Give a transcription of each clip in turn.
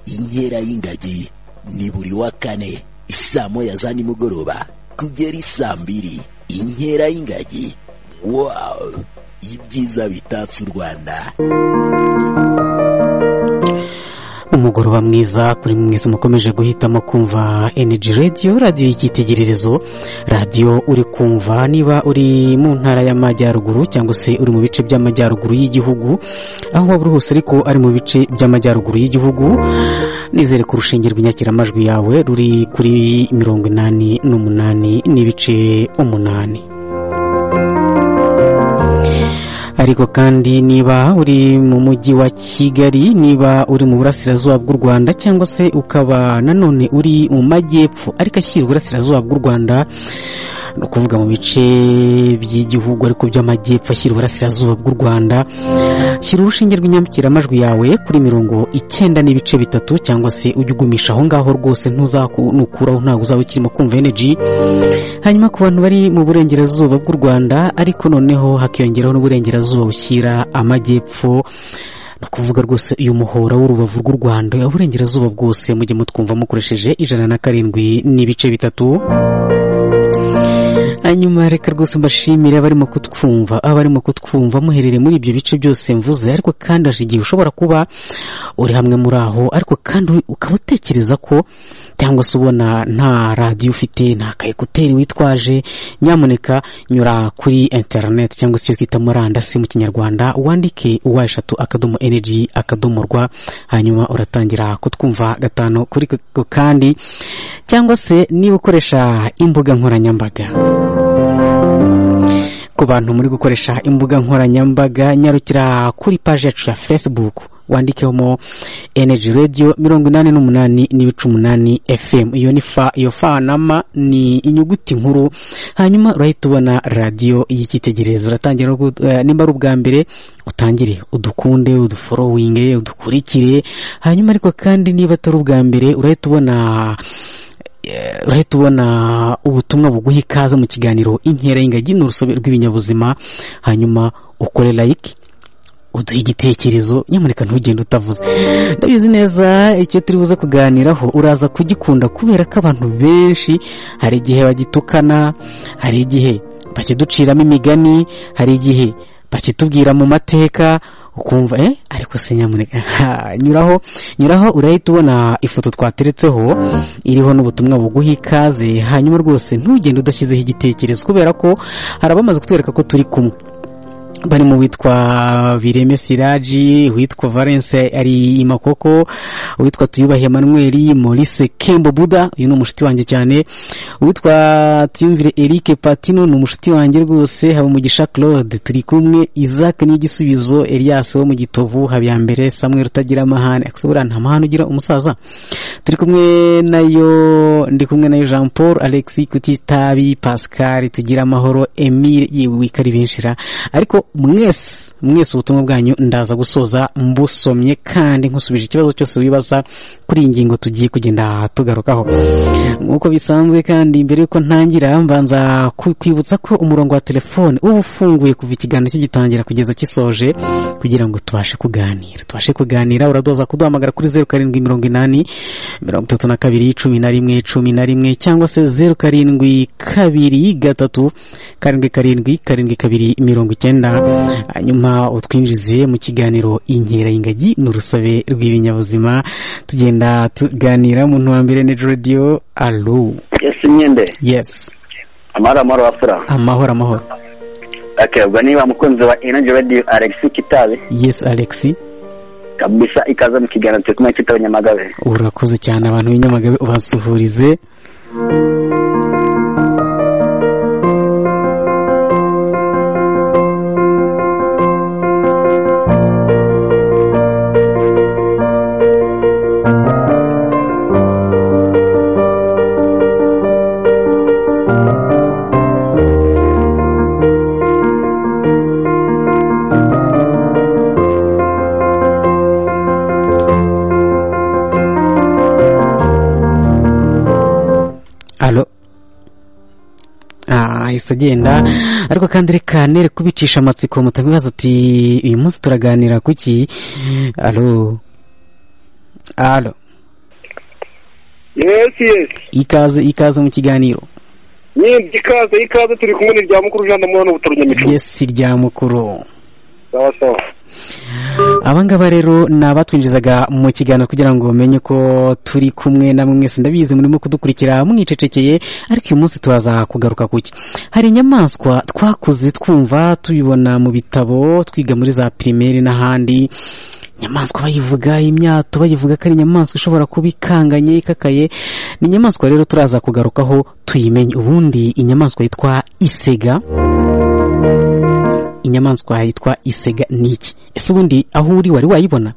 inkera y'ingagi ni buri wa kane saa moya za nimugoroba kugera isaa mbiri inkera y'ingagi wawu ibyiza bitatse u rwanda umugoroba mwiza kuri mwiza mukomeje guhitamo kumva energy radio radiyo y'icyitegererezo radiyo uri kumva niba uri mu ntara y'amajyaruguru cyangwa se uri mu bice by'amajyaruguru y'igihugu aho waba uri hose ariko ari mu bice by'amajyaruguru y'igihugu nizere ko urushinge rw'inyakiramajwi yawe ruri kuri mirongo inani n'umunani n'ibice umunani ariko kandi niba uri mu mujyi wa kigali niba uri mu burasirazuba bw'u rwanda cyangwa se ukaba nanone uri mu majyepfo ariko ashyira uburasirazuba bw'u rwanda ni ukuvuga mu bice by'igihugu ariko by'amajyepfo ashyira uburasirazuba bw'u rwanda shyira urushinge rw'inyamukiramajwi yawe kuri mirongo icyenda n'ibice bitatu cyangwa se ujye ugumisha aho ngaho rwose ntuzakuraho ntabwo uzaba ukirimo kumva energy hanyuma ku bantu bari mu burengerazuba bw'u rwanda ariko noneho hakiyongeraho n'uburengerazuba bushyira amajyepfo ni ukuvuga rwose uyu muhora w'urubavu rw'u rwanda uburengerazuba bwose mujye mutwumva mukoresheje ijana na karindwi n'ibice bitatu hanyuma reka rwose mbashimire abarimo kutwumva abarimo kutwumva muherereye muri ibyo bice byose mvuze ariko kandi haje igihe ushobora kuba uri hamwe muri aho ariko kandi ukaba utekereza ko cyangwa se ubona nta radiyo ufite nta kayekuteri witwaje nyamuneka nyura kuri interineti cyangwa se icyo twita murandasi mu kinyarwanda wandike uwa eshatu akadomo energy akadomo rwa hanyuma uratangira kutwumva gatanu kuri kandi cyangwa se niba ukoresha imbuga nkoranyambaga ku bantu muri gukoresha imbuga nkoranyambaga nyarukira kuri paji yacu ya facebook wandikemo energy radio mirongo inani n'umunani n'ibice umunani fm iyo ni fa iyo fa na ma ni inyuguti nkuru hanyuma urahita ubona radiyo y'icyitegererezo uratangira nimba ari ubwa mbere utangire udukunde uduforowinge udukurikire hanyuma ariko kandi niba atari ubwa mbere urahita ubona urahita ubona ubutumwa buguha ikaze mu kiganiro inkera y'ingagi ni urusobe rw'ibinyabuzima hanyuma ukore layike uduhe igitekerezo nyamuneka ntugende utavuze ndabizi neza icyo turi buze kuganiraho uraza kugikunda kubera ko abantu benshi hari igihe bagitukana hari igihe bakiduciramo imigani hari igihe bakitubwira mu mateka ukumva eh ariko se nyamuneka nyuraho nyuraho urahita ubona ifoto twateretseho iriho n'ubutumwa buguha ikaze hanyuma rwose ntugende udashyizeho igitekerezo kubera ko hari abamaze kutwereka ko turi kumwe barimo witwa bireme siraji witwa valence ari imakoko witwa tuyubahe manuel maurice kembo buda uyu ni umushuti wanjye cyane witwa tuyumvire eric patino ni umushuti wanjye rwose habumugisha claude turi kumwe isaac ni igisubizo elias wo mu gitovu habiyambere samuel utagira amahane akasubura nta mahane ugira umusaza turi kumwe nayo ndi kumwe nayo jean paul alex kutitabi pascal tugira amahoro emile yewe ikari benshira ariko mwese mwese ubutumwa bwanyu ndaza gusoza mbusomye kandi nkusubije ikibazo cyose wibaza kuri iyi ngingo tugiye kugenda tugarukaho nk'uko bisanzwe kandi mbere y'uko ntangira mbanza kwibutsa ko umurongo wa telefone uba ufunguye kuva ikiganiro kigitangira kugeza gisoje kugira ngo tubashe kuganira tubashe kuganira uradoza kuduhamagara kuri zeru karindwi mirongo inani mirongo itatu na kabiri cumi na rimwe cumi na rimwe cyangwa se zeru karindwi kabiri gatatu karindwi karindwi karindwi kabiri mirongo icyenda hanyuma utwinjize mu kiganiro inkera y'ingagi ni urusobe rw'ibinyabuzima tugenda tuganira muntu wa mbere ni radiyo alo yesi imyende yesi amahoro amahoro wapfura amahoro amahoro akabwa niba mukunzi wa energy radio alex kitabe yesi alexi kabisa ikaze mu kiganiro turi kumwe kitaba nyamagabe urakoze cyane abantu b'inyamagabe ubasuhurize yahise agenda ariko kandi reka nere kubicisha amatsiko mutabibaza ati uyu munsi turaganira kuki alo alo yesi yesi ikaze ikaze mu kiganiro nyibye ikaze ikaze turi kumwe n'irya mukuru jean damuhano butoronyamico yesi rya mukuru sawa sawa abangaba rero ni abatwinjizaga mu kiganiro kugira ngo bamenye ko turi kumwe namwe mwese ndabizi murimo kudukurikira mwicecekeye ariko uyu munsi turaza kugaruka kuki hari inyamaswa twakuze twumva tubibona mu bitabo twiga muri za pirimeri n'ahandi inyamaswa bayivuga imyato bayivuga ko ari inyamaswa ishobora kuba ikanganye ikakaye ni inyamaswa rero turaza kugarukaho tuyimenye ubundi inyamaswa yitwa isega inyamaswa yitwa isega ni iki ese ubundi aho uri wari wayibona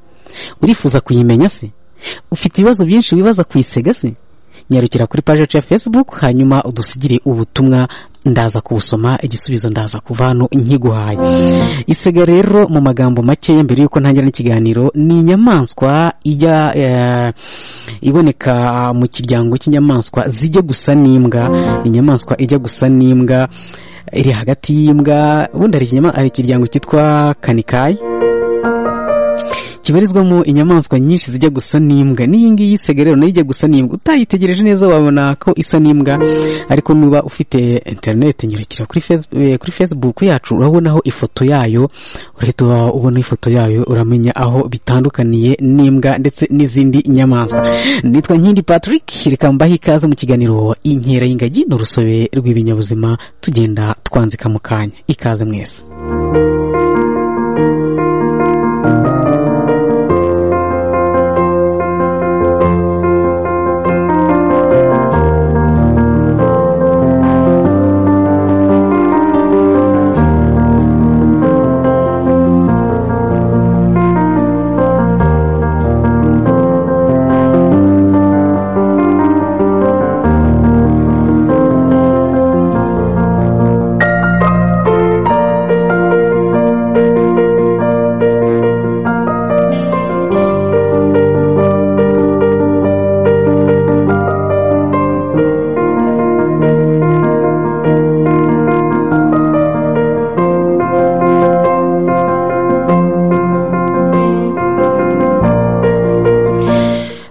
urifuza kuyimenya se ufite ibibazo byinshi wibaza ku isega se nyarukira kuri paje yacu ya facebook hanyuma udusigire ubutumwa ndaza kubusoma igisubizo ndaza kuva hano nkiguhaye isega rero mu magambo makeya mbere y'uko ntangira n'ikiganiro ni inyamaswa ijya eh, iboneka mu kiryango cy'inyamaswa zijya gusa n'imbwa ni inyamaswa ijya gusa n'imbwa iri hagati y'imbwa ubundi hari ikinyama- hari ikiryango cyitwa kanikayi kibarizwamo inyamaswa nyinshi zijya gusa n'imbwa n'iyi ngiyi isega rero nayo ijya gusa n'imbwa utayitegereje neza wabona ko isa n'imbwa ariko niba ufite interineti nyurukira kuri Face- eh, kuri facebook yacu urabonaho ifoto yayo urahita uba ubona ifoto yayo uramenya aho bitandukaniye n'imbwa ndetse n'izindi nyamaswa nitwa nkindi patrick reka mbahe ikaze mu kiganiro inkera y'ingagi ni urusobe rw'ibinyabuzima tugenda twanzika mu kanya ikaze mwese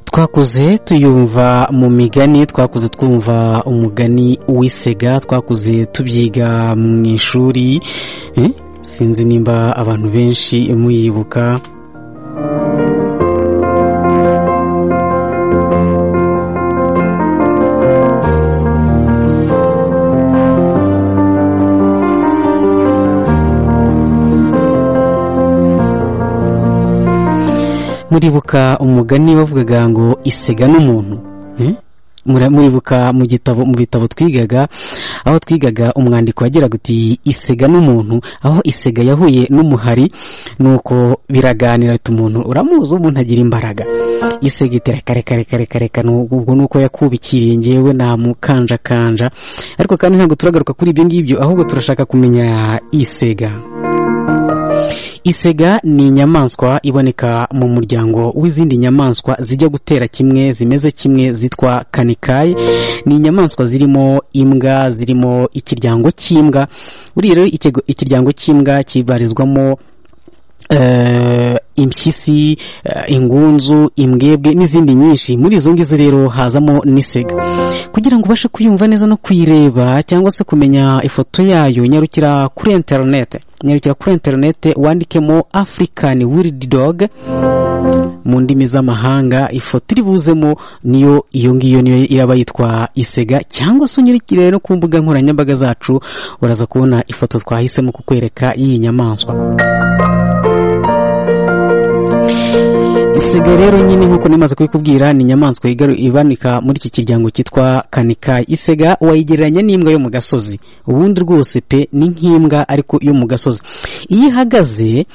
twakuze tuyumva mu migani twakuze twumva umugani w'isega twakuze tubyiga mu ishuri Eh, sinzi nimba abantu benshi muyibuka muribuka umugani bavugaga ngo isega n'umuntu Eh? Mura- muribuka mu gitabo mu bitabo twigaga aho twigaga umwandiko wagiraga uti isega n'umuntu aho isega yahuye n'umuhari nuko biraganira ati umuntu uramuzi umuntu agira imbaraga isega itera kare kare kare kare kare ubwo nuko yakubikiriye ngewe namukanjakanja ariko kandi ntabwo turagaruka kuri ibyo ngibyo ahubwo turashaka kumenya isega isega ni inyamaswa iboneka mu muryango w'izindi nyamaswa zijya gutera kimwe zimeze kimwe zitwa kanikayi ni inyamaswa zirimo imbwa zirimo ikiryango cy'imbwa buriya rero ikirgo- ikiryango cy'imbwa kibarizwamo eh, impyisi eh, ingunzu imbwebwe n'izindi nyinshi muri izo ngizo rero hazamo n'isega kugira ngo ubashe kuyumva neza no kuyireba cyangwa se kumenya ifoto yayo nyarukira kuri interinete nyarukira kuri interinete wandikemo african wild dog mu ndimi z'amahanga ifoto iri buzemo niyo iyo ngiyo niyo iraba yitwa isega cyangwa se unyurukire rero ku mbuga nkoranyambaga zacu uraza kubona ifoto twahisemo kukwereka y'iyi nyamaswa isiga rero nyine nk'uko nimaze kubikubwira ni inyamaswa igaru- iboneka muri iki kiryango cyitwa kanikayi isega wayigereranya n'imbwa yo mu gasozi ubundi rwose pe ni nk'imbwa ariko yo mu gasozi iyo ihagaze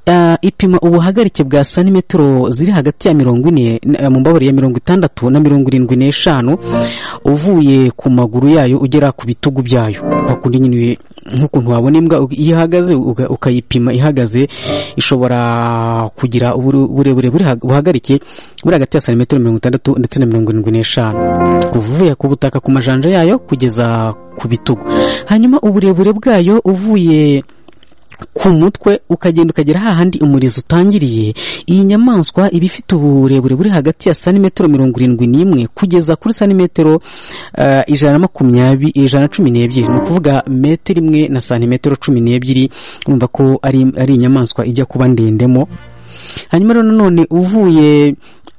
ah, ipima ubuhagarike bwa santimetero ziri hagati ya mirongo ine na- mu mbabare ya mirongo itandatu na mirongo irindwi n'eshanu uvuye ku maguru yayo ugera ku bitugu byayo kwa kundi nyine nk'ukuntu wabona imbwa uga- iyo ihagaze uga- ukayipima ihagaze ishobora kugira ubure- uburebure buri ha- buhagarike buri hagati ya santimetero mirongo itandatu ndetse na mirongo irindwi n'eshanu kuva uvuye ku butaka ku majanja yayo kugeza ku bitugu hanyuma uburebure bwayo uvuye ku mutwe ukagenda ukagera hahandi umurizo utangiriye iyi nyamaswa iba ifite uburebure buri hagati ya santimetero mirongo irindwi n'imwe kugeza kuri santimetero eh, ijana na makumyabiri ijana na cumi n'ebyiri ni ukuvuga metero imwe na santimetero cumi n'ebyiri urumva ko ari ari inyamaswa ijya kuba ndendemo hanyuma rero nanone uvuye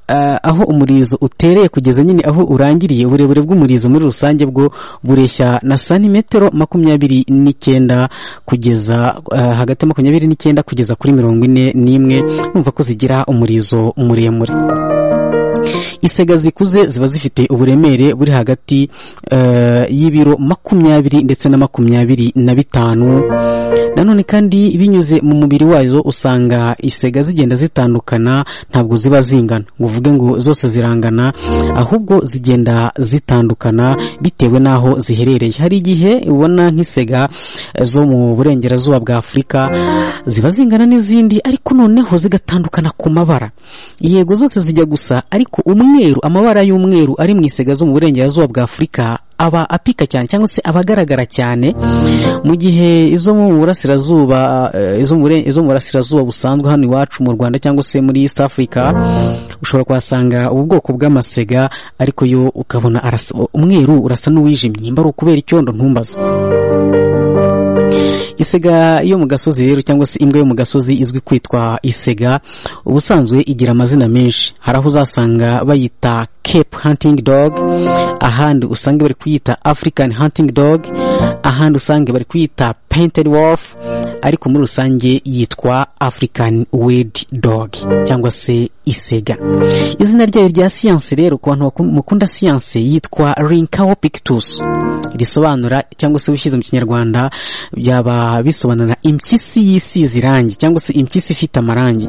ah, aho umurizo utereye kugeza nyine aho urangiriye uburebure bw'umurizo muri rusange bwo bureshya na santimetero makumyabiri n'icyenda kugeza ah, hagati ya makumyabiri n'icyenda kugeza kuri mirongo ine n'imwe numva ko zigira umurizo muremure isega zikuze ziba zifite uburemere buri hagati eh, y'ibiro makumyabiri ndetse na makumyabiri na bitanu nanone kandi binyuze mu mubiri wazo usanga isega zigenda zitandukana ntabwo ziba zingana ngo uvuge ngo zose zirangana ahubwo zigenda zitandukana bitewe n'aho ziherereye hari igihe ubona nk'isega eh, zo mu burengerazuba bwa afurika ziba zingana n'izindi ariko noneho zigatandukana ku mabara yego zose zijya gusa ariko umweru amabara y'umweru ari mu isega zo mu burengerazuba bwa afurika aba apika cyane cyangwa se aba agaragara cyane mu gihe izo mu burasirazuba eh, izo mu buren- izo mu burasirazuba busanzwe hano iwacu mu rwanda cyangwa se muri east africa ushobora kuhasanga ubu bwoko bw'amasega ariko yo ukabona arasa umweru urasa n'uwijimye nimba ari ukubera icyondo ntumbaze isega yo mu gasozi rero cyangwa se imbwa yo mu gasozi izwi kwitwa isega ubusanzwe igira amazina menshi hari aho uzasanga bayita cape hunting dog ahandi usange bari kuyita african hunting dog ahandi usange bari kuyita painted wolf ariko muri rusange yitwa african weird dog cyangwa se isega izina ryayo rya siyanse rero ku bantu baku- mukunda siyanse yitwa rinkao pictus risobanura cyangwa se ushyize mu kinyarwanda byaba bisobanura impyisi yisize irangi cyangwa se impyisi ifite amarangi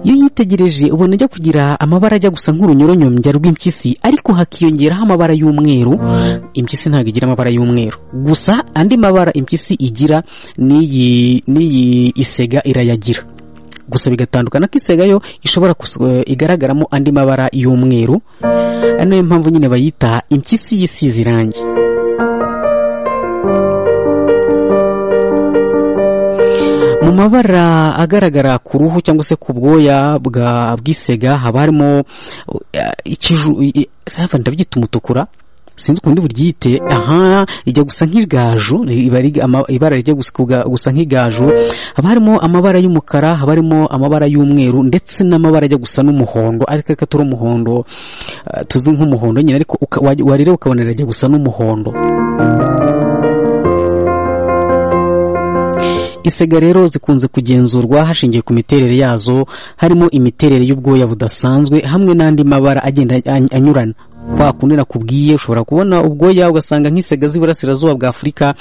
iyo uyitegereje ubona ajya kugira amabara ajya gusa nk'urunyoronyombya rw'impyisi ariko hakiyongeraho amabara y'umweru impyisi ntabwo igira amabara y'umweru gusa andi mabara impyisi igira n'iyi n'iyi isega irayagira gusa bigatandukana ko isega yo ishobora kus- eh, igaragaramo andi mabara y'umweru ari nayo mpamvu nyine bayita impyisi y'isize irangi mu mabara agaragara ku ruhu cyangwa se ku bwoya bwa bw'isega haba harimo eh, ikiju i- i- sava ndabyita umutukura sinzi ukuntu buryite aha rijya gusa nk'igaju riba rig- ama- ibara rijya gusa kuga- gusa nk'igaju haba harimo amabara y'umukara haba harimo amabara y'umweru ndetse n'amabara ajya gusa n'umuhondo ariko ariko atari umuhondo eh, tuzi nk'umuhondo nyine ariko uka- wa- wareba ukabona rirajya gusa n'umuhondo isega rero zikunze kugenzurwa hashingiwe ku miterere yazo harimo imiterere y'ubwoya budasanzwe hamwe n'andi mabara agenda any- anyurana kwa kundi nakubwiye ushobora kubona ubwoya ugasanga nk'isega z'iburasirazuba bwa afurika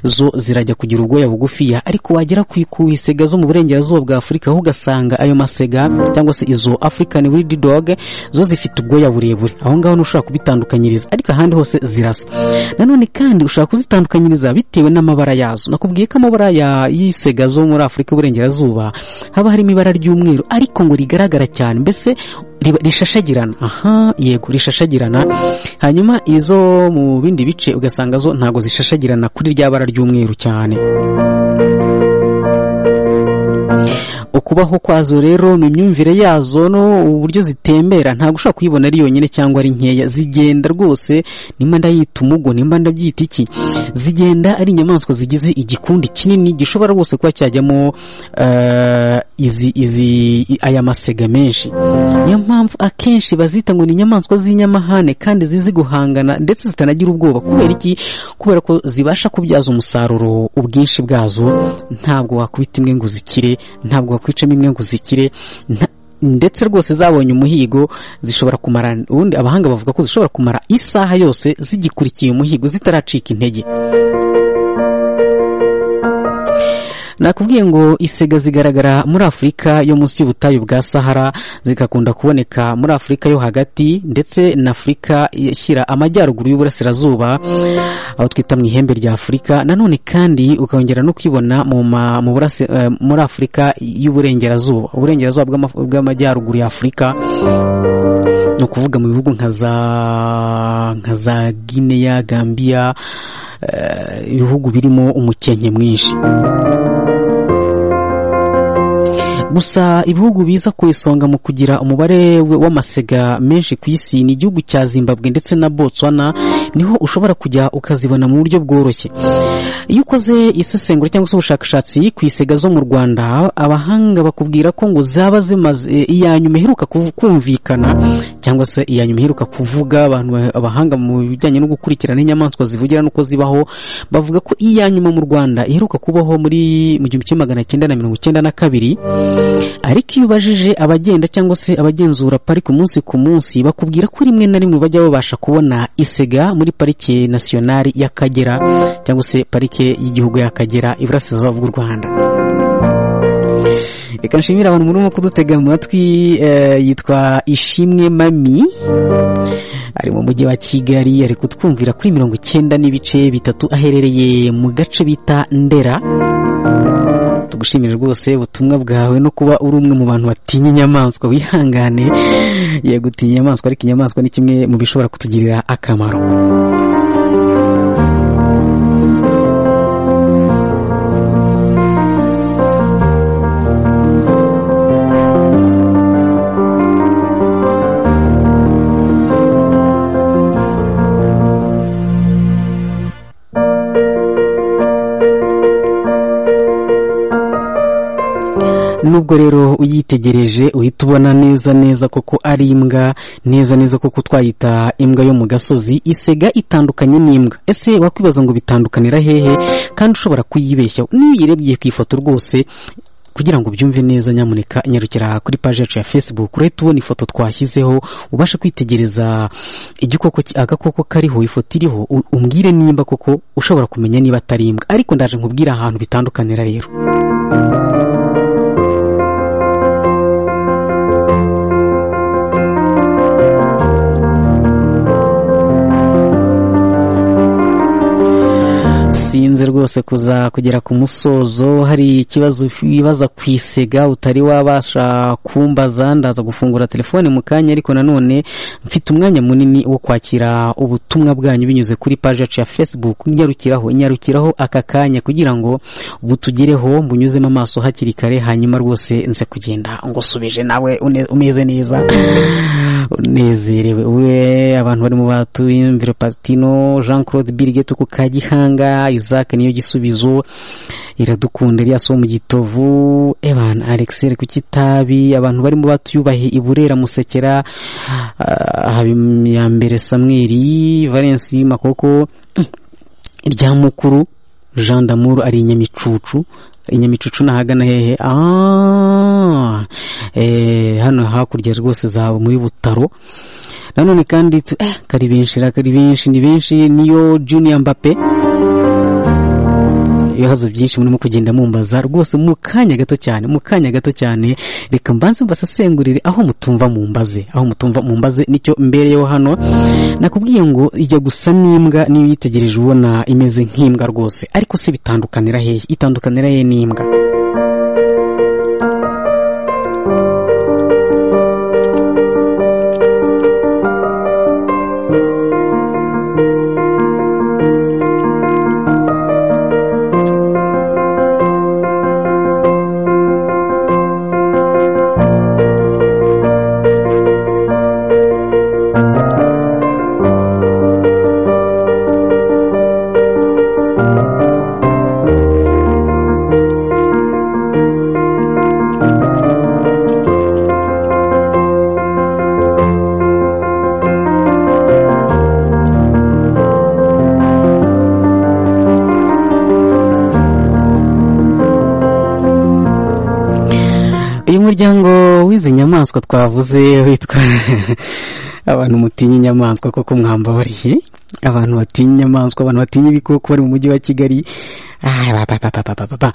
zo zirajya kugira ubwoya bugufiya ariko wagera ku ku isega zo mu burengerazuba bwa afurika ho ugasanga ayo masega cyangwa se izo african wild dog zo zifite ubwoya burebure aho ngaho ntushobora kubitandukanyiriza ariko ahandi hose zirasa nanone kandi ushobora kuzitandukanyiriza bitewe n'amabara yazo nakubwiye ko amabara ya y'isega zo muri afurika y'uburengerazuba haba harimo ibara ry'umweru ariko ngo rigaragara cyane mbese riba- rishashagirana aha yego rishashagirana hanyuma izo mu bindi bice ugasanga zo ntabwo zishashagirana kuri rya bara ry'umweru cyane ukubaho kwazo rero mu myumvire yazo no uburyo zitembera ntabwo ushobora kuyibona ari yonyine cyangwa ari nkeya zigenda rwose nimba ndayita umugo nimba ndabyita iki zigenda ari inyamaswa zigize igikundi kinini gishobora rwose kuba cyajyamo eh, izi izi i- aya masega menshi niyo mpamvu akenshi bazita ngo ni inyamaswa z'inyamahane kandi zizi guhangana ndetse zitanagira ubwoba kubera iki kubera ko zibasha kubyaza umusaruro ubwinshi bwazo ntabwo wakubita imwe ngo zikire ntabwo wakwicamo imwe ngo zikire nta- ndetse rwose zabonye umuhigo zishobora kumara ubundi abahanga bavuga ko zishobora kumara isaha yose zigikurikiye umuhigo zitaracika intege nakubwiye ngo isega zigaragara muri afurika yo munsi y'ubutayu bwa sahara zigakunda kuboneka muri afurika yo hagati ndetse na afurika ishyira amajyaruguru y'uburasirazuba aho twita mu ihembe rya afurika nanone kandi ukongera no kwibona mu ma- mu burasi- eh, muri afurika y'uburengerazuba uburengerazuba bw'ama- bw'amajyaruguru ya afurika ni ukuvuga mu bihugu nka za nka za gineya gambiya eh, ibihugu birimo umukenke mwinshi gusa ibihugu biza ku isonga mu kugira umubare w- w'amasega menshi ku isi ni igihugu cya zimbabwe ndetse na botswana niho ushobora kujya ukazibona mu buryo bworoshye iyo ukoze isesengura cyangwa se ubushakashatsi ku isega zo mu rwanda abahanga bakubwira ko ngo zaba zimaze iya nyuma iheruka kuv- kumvikana cyangwa se iya nyuma iheruka kuvuga abantu ba- abahanga mu bijyanye no gukurikirana inyamaswa zivugira n'uko zibaho bavuga ko iya nyuma mu rwanda iheruka kubaho muri mu gihumbi kimwe magana cyenda na mirongo icyenda na kabiri ariko iyo ubajije abagenda cyangwa se abagenzura pariki umunsi ku munsi bakubwira ko rimwe na rimwe bajya babasha kubona isega muri parike nasiyonari y'akagera cyangwa se parike y'igihugu y'akagera iburasirazuba bw'u rwanda reka nshimire abantu murimo kudutega amatwi eh, yitwa ishimwe mami ari mu mujyi wa kigali ari kutwumvira kuri mirongo icyenda n'ibice bitatu aherereye mu gace bita ndera tugushimire rwose ubutumwa bwawe no kuba uri umwe mu bantu batinya inyamaswa wihangane yego utinya inyamaswa ariko inyamaswa ni kimwe mu bishobora kutugirira akamaro nubwo rero uyitegereje uhita ubona neza neza koko ari imbwa neza neza koko twayita imbwa yo mu gasozi isega itandukanye n'imbwa ese wakwibaza ngo bitandukanira hehe kandi ushobora kuyibeshya niyo uyirebye ku ifoto rwose kugira ngo ubyumve neza nyamuneka nyarukira kuri paji yacu ya facebook urahita ubona ifoto twashyizeho ubashe kwitegereza igikoko ki- agakoko kariho ifoto iriho u- umbwire nimba koko ushobora kumenya niba atari imbwa ariko ndaje nkubwire ahantu bitandukanira rero sinze rwose kuza kugera ku musozo hari ikibazo wibaza ku isega utari wabasha kumbaza ndaza gufungura telefone mu kanya ariko nanone mfite umwanya munini wo kwakira ubutumwa bwanyu binyuze kuri paji yacu ya facebook nyarukiraho nyarukiraho aka kanya kugira ngo butugereho mbunyuzemo amaso hakiri kare hanyuma rwose nze kugenda ngusubije nawe une- umeze neza unezerewe we abantu barimo batuye mviro patino jean claude birigete ku kagihanga isaac niyo gisubizo iradukunda elias wo mu gitovu evan alexer ku kitabi abantu barimo batuyubahe iburera musekera ah, habiyambere samweri valence makoko irya mukuru jean d'amour ari inyamicucu inyamicucu ni ahagana hehe Ah, eh, hano hakurya rwose zaba muri butaro nanone kandi tu- eh, kari benshi ra- kari benshi ni benshi niyo junior mbappe ibibazo byinshi murimo kugenda mumbaza rwose mu kanya gato cyane mu kanya gato cyane reka mbanze mbasasengurire aho mutumva mumbaze aho mutumva mumbaze nicyo mbereyeho hano nakubwiye ngo ijya gusa n'imbwa niyo uyitegereje ubona imeze nk'imbwa rwose ariko se bitandukanira hehe itandukanira hehe n'imbwa uyu muryango w'izi nyamaswa twavuze witwa abantu mutinya inyamaswa koko mwambabariye abantu batinya inyamaswa abantu batinya ibikoko bari mu mujyi wa kigali Ah, ba, ba, ba, ba, ba, ba, ba, ba.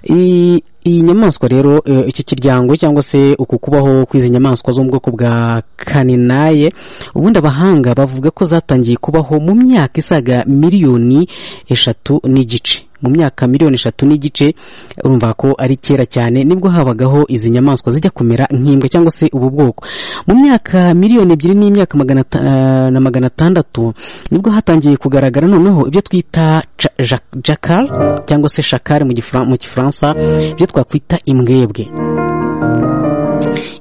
I- iyi nyamaswa rero eh, iki kiryango cyangwa se uku kubaho kw'izi nyamaswa zo mu bwoko bwa kaninaye ubundi abahanga bavuga ko zatangiye kubaho mu myaka isaga miliyoni eshatu n'igice mu myaka miliyoni eshatu n'igice urumva ko ari kera cyane nibwo habagaho izi nyamaswa zijya kumera nk'imbwa cyangwa se ubu bwoko mu myaka miliyoni ebyiri n'imyaka magana ata- eh, na magana atandatu nibwo hatangiye kugaragara noneho ibyo twita jakari cyangwa se shakari mu gifra- mu gifaransa ibyo twakwita imbwebwe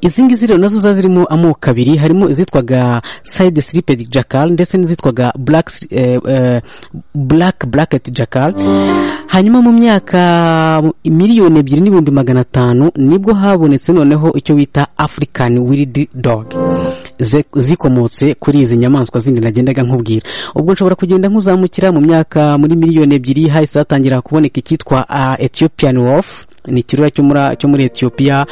izi ngizi rero nazo ziba zirimo amoko abiri harimo izitwaga side sliped jackal ndetse n'izitwaga black eh, eh, black bracket jackal hanyuma mu myaka miliyoni ebyiri n'ibihumbi magana atanu nibwo habonetse noneho icyo bita african wild dog ze- zikomotse kuri izi nyamaswa zindi nagendaga nkubwira ubwo nshobora kugenda nkuzamukira mu myaka muri miliyoni ebyiri hahise hatangira kuboneka icyitwa ah, ethiopian wolf ni ikirura cyo muri cyo muri Ethiopia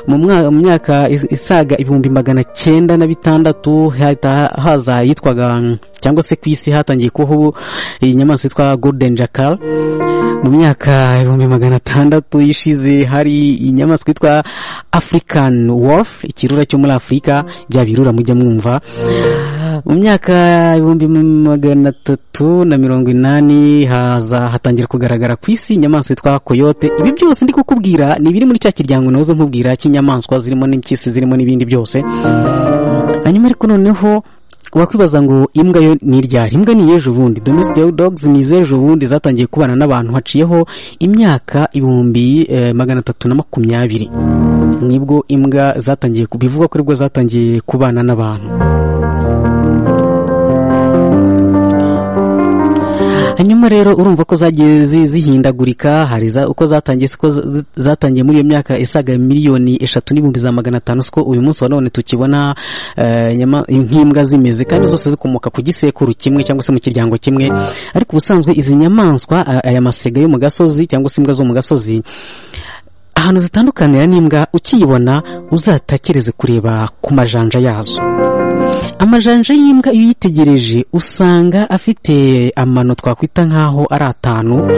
mu mwa- mu myaka is- isaga ibihumbi magana cyenda na bitandatu hahita haza yitwaga mm, cyangwa se ku isi hatangiye kubaho iyi nyamaswa yitwa golden jackal mu myaka ibihumbi magana atandatu ishize hari inyamaswa yitwa african wolf ikirura cyo muri afurika bya birura mujya mwumva mu myaka ibihumbi magana atatu na mirongo inani haza hatangira kugaragara ku isi inyamaswa yitwa koyote ibi byose ndi kukubwira ni ibiri muri cya kiryango nahoze nkubwira cy'inyamaswa zirimo n'impyisi zirimo n'ibindi byose hanyuma ariko noneho wakwibaza ngo imbwa yo ni iryari imbwa ni iyejo ubundi domestic dogs ni izejo ubundi zatangiye kubana n'abantu haciyeho imyaka ibihumbi eh, magana atatu na makumyabiri nibwo imbwa zatangiye ku- bivugwa ko aribwo zatangiye kubana n'abantu hanyuma rero urumva ko zagiye zi- zihindagurika hari za- uko zatangiye siko z- zatangiye muri iyo myaka isaga miliyoni eshatu n'ibihumbi za magana atanu siko uyu munsi wa none tukibona eh, nyama- nk'imbwa zimeze kandi zose zikomoka ku gisekuru kimwe cyangwa se mu kiryango kimwe ariko ubusanzwe izi nyamaswa a- aya masega yo mu gasozi cyangwa se imbwa zo mu gasozi ahantu zitandukanira n'imbwa ukiyibona uzatekereze kureba ku majanja yazo amajanja y'imbwa iyo uyitegereje usanga afite amano twakwita nk'aho ari atanu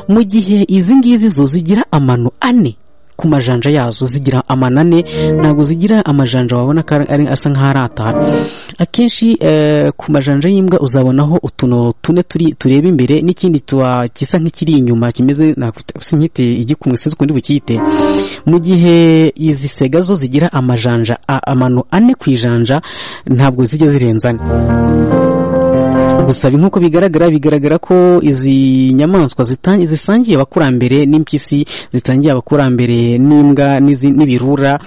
mu gihe izi ngizi zo zigira amano ane ku majanja yazo zigira amano ane ntabwo zigira amajanja wabona ko ari- ari- asa nk'aho ari atanu akenshi eh, ku majanja y'imbwa uzabonaho utuno tune turi tureba imbere n'ikindi tuwa gisa nk'ikiri inyuma kimeze nakwita nkite igikumwe sinzi ukundi bukiyite mu gihe izi sega zo zigira amajanja a- amano ane ku ijanja ntabwo zijya zirenza ane gusa ibi nk'uko bigaragara bigaragara ko izi nyamaswa zita- zisangiye abakurambere n'impyisi zitangiye abakurambere n'imbwa n'izi- n'ibirura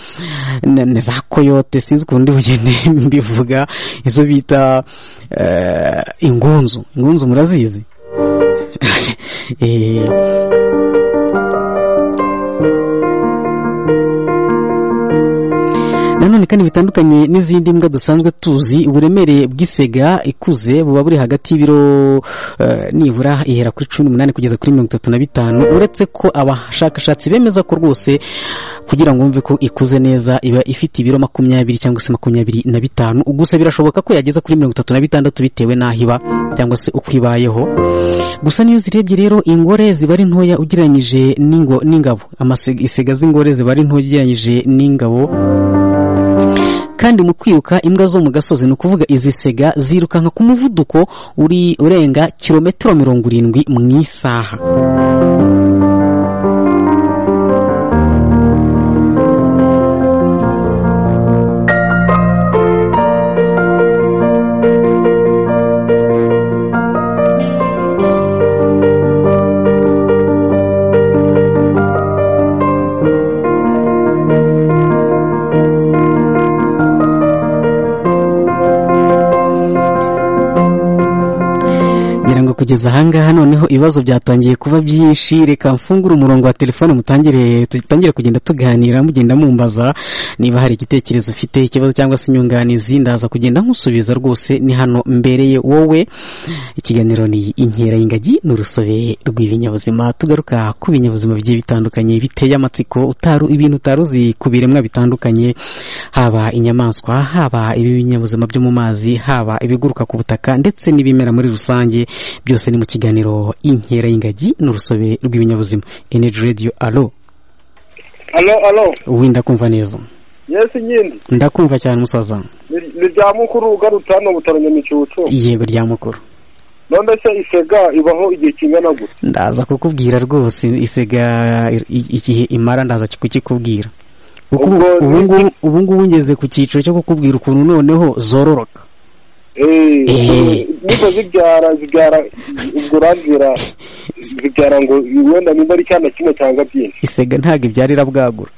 na na za koyote sinzi ukundi bugende mbivuga izo bita eh, ingunzu ingunzu murazizi Eh, nanone kandi bitandukanye n'izindi mbwa dusanzwe tuzi uburemere bw'isega ikuze buba buri hagati y'ibiro eh, nibura ihera kuri cumi n'umunani kugeza kuri mirongo itatu na bitanu uretse ko abashakashatsi bemeza ko rwose kugira ngo wumve ko ikuze neza iba ifite ibiro makumyabiri cyangwa se makumyabiri na bitanu gusa birashoboka ko yageza kuri mirongo itatu na bitandatu bitewe n'aho iba cyangwa se uko ibayeho gusa niyo zirebye rero ingore ziba ari ntoya ugereranyije n'ingo- n'ingabo Amase- isega z'ingore ziba ari ntoya ugereranyije n'ingabo kandi mu kwiruka imbwa zo mu gasozi ni ukuvuga izi sega zirukanka ku muvuduko uri urenga kilometero mirongo irindwi mu isaha ngira ngo kugeza ahangaha noneho ibibazo byatangiye kuba byinshi reka mfungure umurongo wa telefone mutangire tutangire kugenda tuganira mugenda mumbaza niba hari igitekerezo ufite ikibazo cyangwa se inyunganizi ndaza kugenda nkusubiza rwose ni hano mbereye wowe ikiganiro ni inkera y'ingagi ni urusobe rw'ibinyabuzima tugaruka ku binyabuzima bigiye bitandukanye biteye amatsiko utaru ibintu utari uzi ku biremwa bitandukanye haba inyamaswa haba ibinyabuzima byo mu mazi haba ibiguruka ku butaka ndetse n'ibimera muri rusange byose ni mu kiganiro inkera y'ingagi n'urusobe rw'ibinyabuzima energy radio alo alo alo wenda kumva neza yesi nyindi ndakumva cyane umusaza ni rya mukuru ugarutse hano butaro nyamicucu yego rya mukuru none se isega ibaho igihe kingana gute ndaza kukubwira rwose isega i- i- igihe imara ndaza kukikubwira kuko ubu- Ubwo- ubu ngubu- ubu ngubu ngeze ku cyiciro cyo kukubwira ukuntu noneho zororoka Eh. eee niba zibyara zibyara ubwo urambwira zibyara ngo wenda nimba ari icyana kimwe cyangwa byinshi isega ntabwo ibyarira bwagura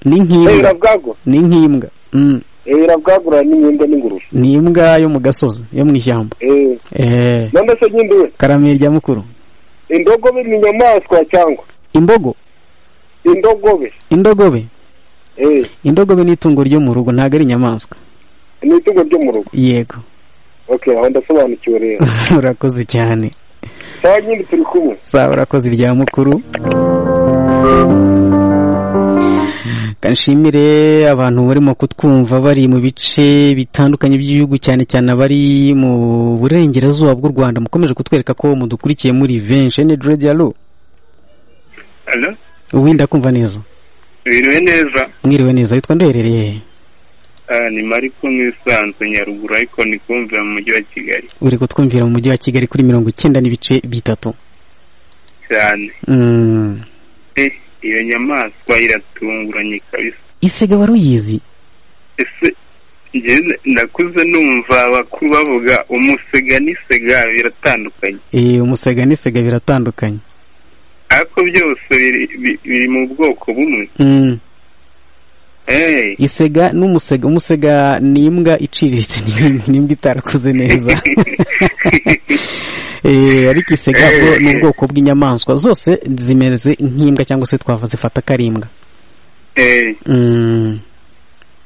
ni eee nk'imbwa irabwagura ni nk'imbwa Mm. eee irabwagura n'imyenda n'ingurube ni imbwa yo mu gasozi yo mu ishyamba eee Eh, none se nyine we karame rya mukuru indogobe ni inyamaswa cyangwa imbogo indogobe indogobe eee indogobe ni itungo ryo mu rugo ntabwo ari inyamaswa ni itungo ryo mu rugo yego oke aho ndasobanukiwe rero urakoze cyane cyangwa nyine turi kumwe sawa urakoze rya mukuru kanshimire abantu barimo kutwumva bari mu bice bitandukanye by'igihugu cyane cyane abari mu burengerazuba bw'u rwanda mukomeje kutwereka ko mudukurikiye muri benshi ene radio alo Alo, uwinda kumva neza biriwe neza mwiriwe neza witwa nduherereye he? Ah, ni mari kumwe isanzwe nyaruguru ariko ni kumvira mu mujyi wa kigali uri kutwumvira mu mujyi wa kigali kuri mirongo icyenda n'ibice bitatu cyane Mm. Eh, iyo nyamaswa iratunguranye kabisa isega wari uyizi ese njyewe nakuze numva abakuru bavuga umusega n'isega biratandukanye Eh, umusega n'isega biratandukanye ariko byose biri, bi- biri mu bwoko bumwe Mm. hey. isega n'umusega umusega ni imbwa iciriritse ni- ni imbwa itarakuze neza Eh, ariko isega bwo ni ubwoko bw'inyamaswa zose zimeze nk'imbwa cyangwa se twava zifata ko ari imbwa Eh, Mm,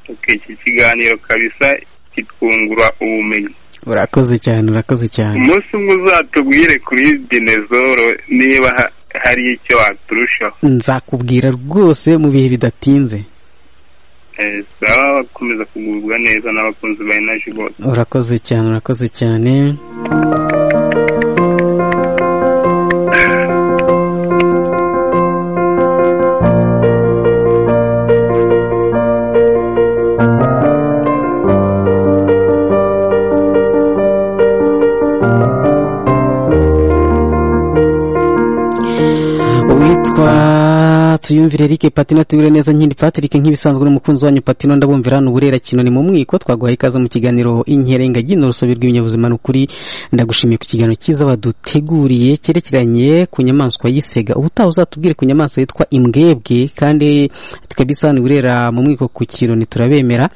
okay, iki kiganiro kabisa kitwungura ubumenyi urakoze cyane urakoze cyane umunsi umwe uzatubwire kuri dinezoro niba ha- hari icyo waturushaho nzakubwira rwose mu bihe bidatinze Eh, baba bakomeza kugubwa neza n'abakunzi ba energy bose urakoze cyane urakoze cyane uwitwa tuyumvire Eric patino tuyure neza nkindi patrick nk'ibisanzwe n'umukunzi wanyu patino ndabumvira hano uburera kino ni mu mwiko twaguhaye ikaze mu kiganiro inkera ingagi ni urusobe rw'ibinyabuzima ni ukuri ndagushimiye ku kiganiro cyiza waduteguriye cyerekeranye ku nyamaswa y'isega ubutaha uzatubwire ku nyamaswa yitwa imbwebwe kandi tukabisana uburera mu mwiko ku kironi turabemera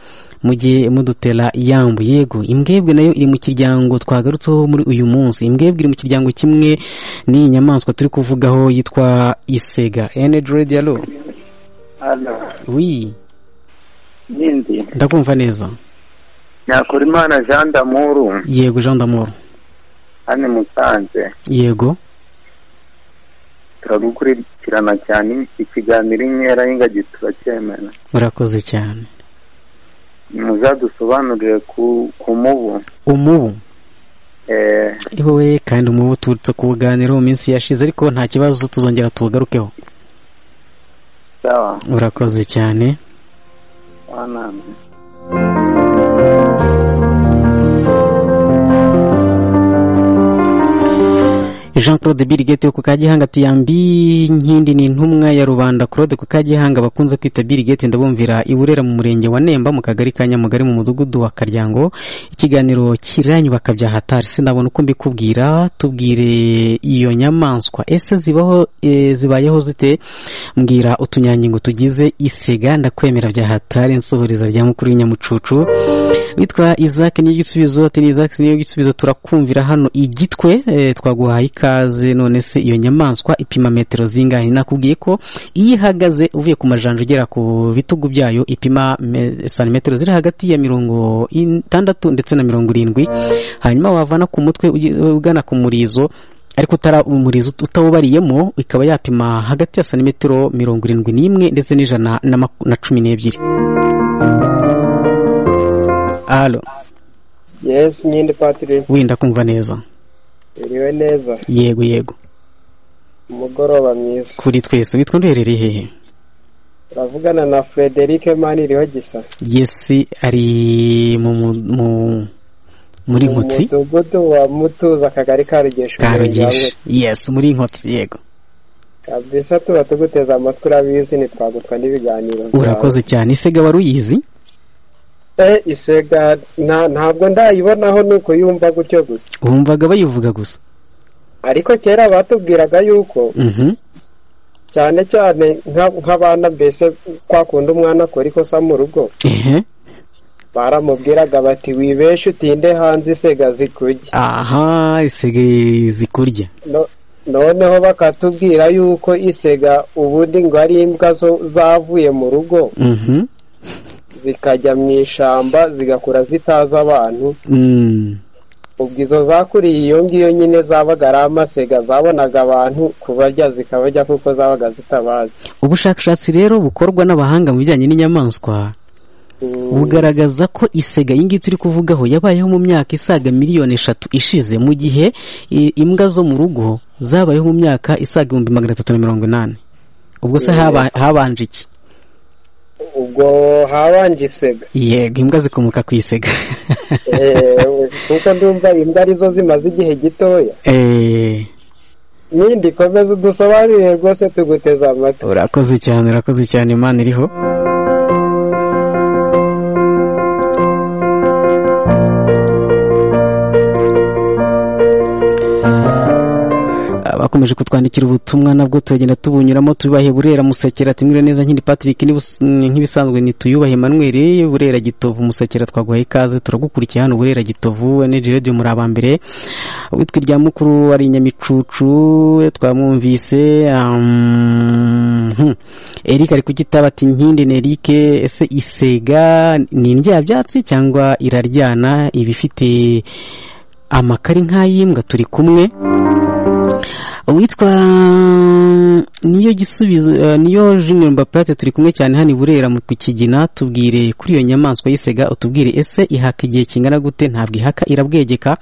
mujye mudutera yambu yego imbwebwe nayo iri mu kiryango twagarutseho muri uyu munsi imbwebwe iri mu kiryango kimwe n'iyi nyamaswa turi kuvugaho yitwa isega energy radio alo wi n'indi ndakumva neza nyakora imana jean damuru yego jean d'amour hano musanze yego turagukurikirana cyane ikiganiro inkera y'ingagi turacyemera urakoze cyane muzadusobanurire ku ku mubu umubu eh, ari wowe kandi umubu turutse kuwuganiraho mu minsi yashize ariko nta kibazo tuzongera tuwugarukeho sawa urakoze cyane wanambe jean claude birigeti wo ku kagihanga ati yambi nkindi ni intumwa ya rubanda claude ku kagihanga bakunze kwita birigeti ndabumvira iburera mu murenge wa nemba mu kagari ka nyamugari mu mudugudu wa karyango ikiganiro kiranyu bakabya hatari sinabona uko mbikubwira tubwire iyo nyamaswa ese zibaho eh, zibayeho zite mbwira utunyangingo tugize isega ndakwemera bya hatari nsohoreza rya mukuru w'inyamucucu witwa isaac niyo gisubizo ati ni isaac niyo gisubizo turakumvira hano igitwe eh, twaguhaye ikaze none se iyo nyamaswa ipima metero zingahe nakubwiye ko iyo ihagaze uvuye ku majanja ugera ku bitugu byayo ipima me- santimetero ziri hagati ya mirongo itandatu ndetse na mirongo irindwi hanyuma wavana ku mutwe ugi- ugana ku murizo ariko utara umurizo ut- utawubariyemo ikaba yapima hagati ya santimetero mirongo irindwi n'imwe ndetse n'ijana na maku- na cumi n'ebyiri alo yesi nyine patire wenda kumva neza iriwe neza yego yego umugoroba mwiza kuri twese witwa nduherereye hehe uravugana na frederic maniriho gisa yesi ari mu mu- mu muri nkotsi umudugudu wa mutuza akagari ka rugesha karugisha yesi muri nkotsi yego kabisa tuba tuguteze amatwi urabizi ntitwagutwa n'ibiganiro byawe. urakoze cyane isega wari uyizi Eh, isega nta- ntabwo ndayibonaho ni uko yumva gutyo gusa wumvaga bayivuga gusa ariko kera batubwiraga yuko Mhm. cyane cyane nka- nk'abana mbese kwa kundi umwana akora ikosa mu rugo ehe baramubwiraga bati wibeshe utinde hanze isega zikurya aha isege zikurya No- noneho bakatubwira yuko isega ubundi ngo ari imbwa zo- zavuye mu rugo Mhm. zikajya mu ishyamba zigakura zitazi abantu Mm. ubwo izo zakuriye iyo ngiyo nyine zabaga ari amasega zabonaga abantu kubarya zikabarya kuko zabaga zitabazi ubushakashatsi rero bukorwa n'abahanga mu bijyanye n'inyamaswa bugaragaza ko isega iyi ngiyi turi kuvugaho yabayeho mu myaka isaga miliyoni eshatu ishize mu gihe i- imbwa zo mu rugo zabayeho mu myaka isaga ibihumbi magana atatu na mirongo inani ubwo se haba- habanje iki ubwo habanje isega yego imbwa zikomoka ku isega Eh, kuko ndumva imbwa arizo zimaze igihe gitoya Eh, nindi komeza udusobanurire rwose tuguteze amatwi urakoze cyane urakoze cyane imana iriho bakomeje kutwandikira ubutumwa nabwo turagenda tubunyuramo tubibahe burera musekera ati mwiriwe neza nkindi patrick n'ibus- nk'ibisanzwe ntituyubahe emmanuel burera gitovu musekera twaguhaye ikaze turagukurikiye hano burera gitovu energy radio muri aba mbere witwa irya mukuru ari nyamicucu twamwumvise um, hmm. eric ari kugitaba ati nkindi ni eric ese isega ni indyabyatsi cyangwa iraryana ibifite amakari nk'ay'imbwa turi kumwe uwitwa niyo gisubizo eh, niyo junior mbaplate turi kumwe cyane hano i burera mu kigina tubwire kuri iyo nyamaswa y'isega utubwire ese ihaka igihe kingana gute ntabwo ihaka irabwegeka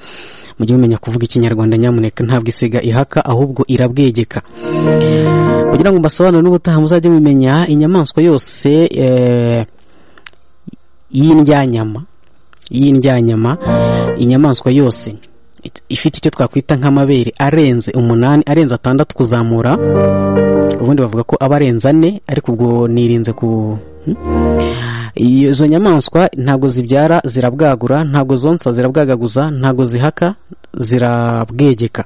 mujye mumenya kuvuga ikinyarwanda nyamuneka ntabwo isega ihaka ahubwo irabwegeka kugira ngo mbasobanure n'ubutaha muzajye mumenya inyamaswa yose eh, y'indyanyama y'indyanyama inyamaswa yose ifite icyo twakwita nk'amabere arenze umunani arenze atandatu kuzamura ubundi bavuga ko aba arenze ane ariko ubwo nirinze ku Hmm? izo nyamaswa ntabwo zibyara zirabwagura ntabwo zonsa zirabwagaguza ntabwo zihaka zirabwegeka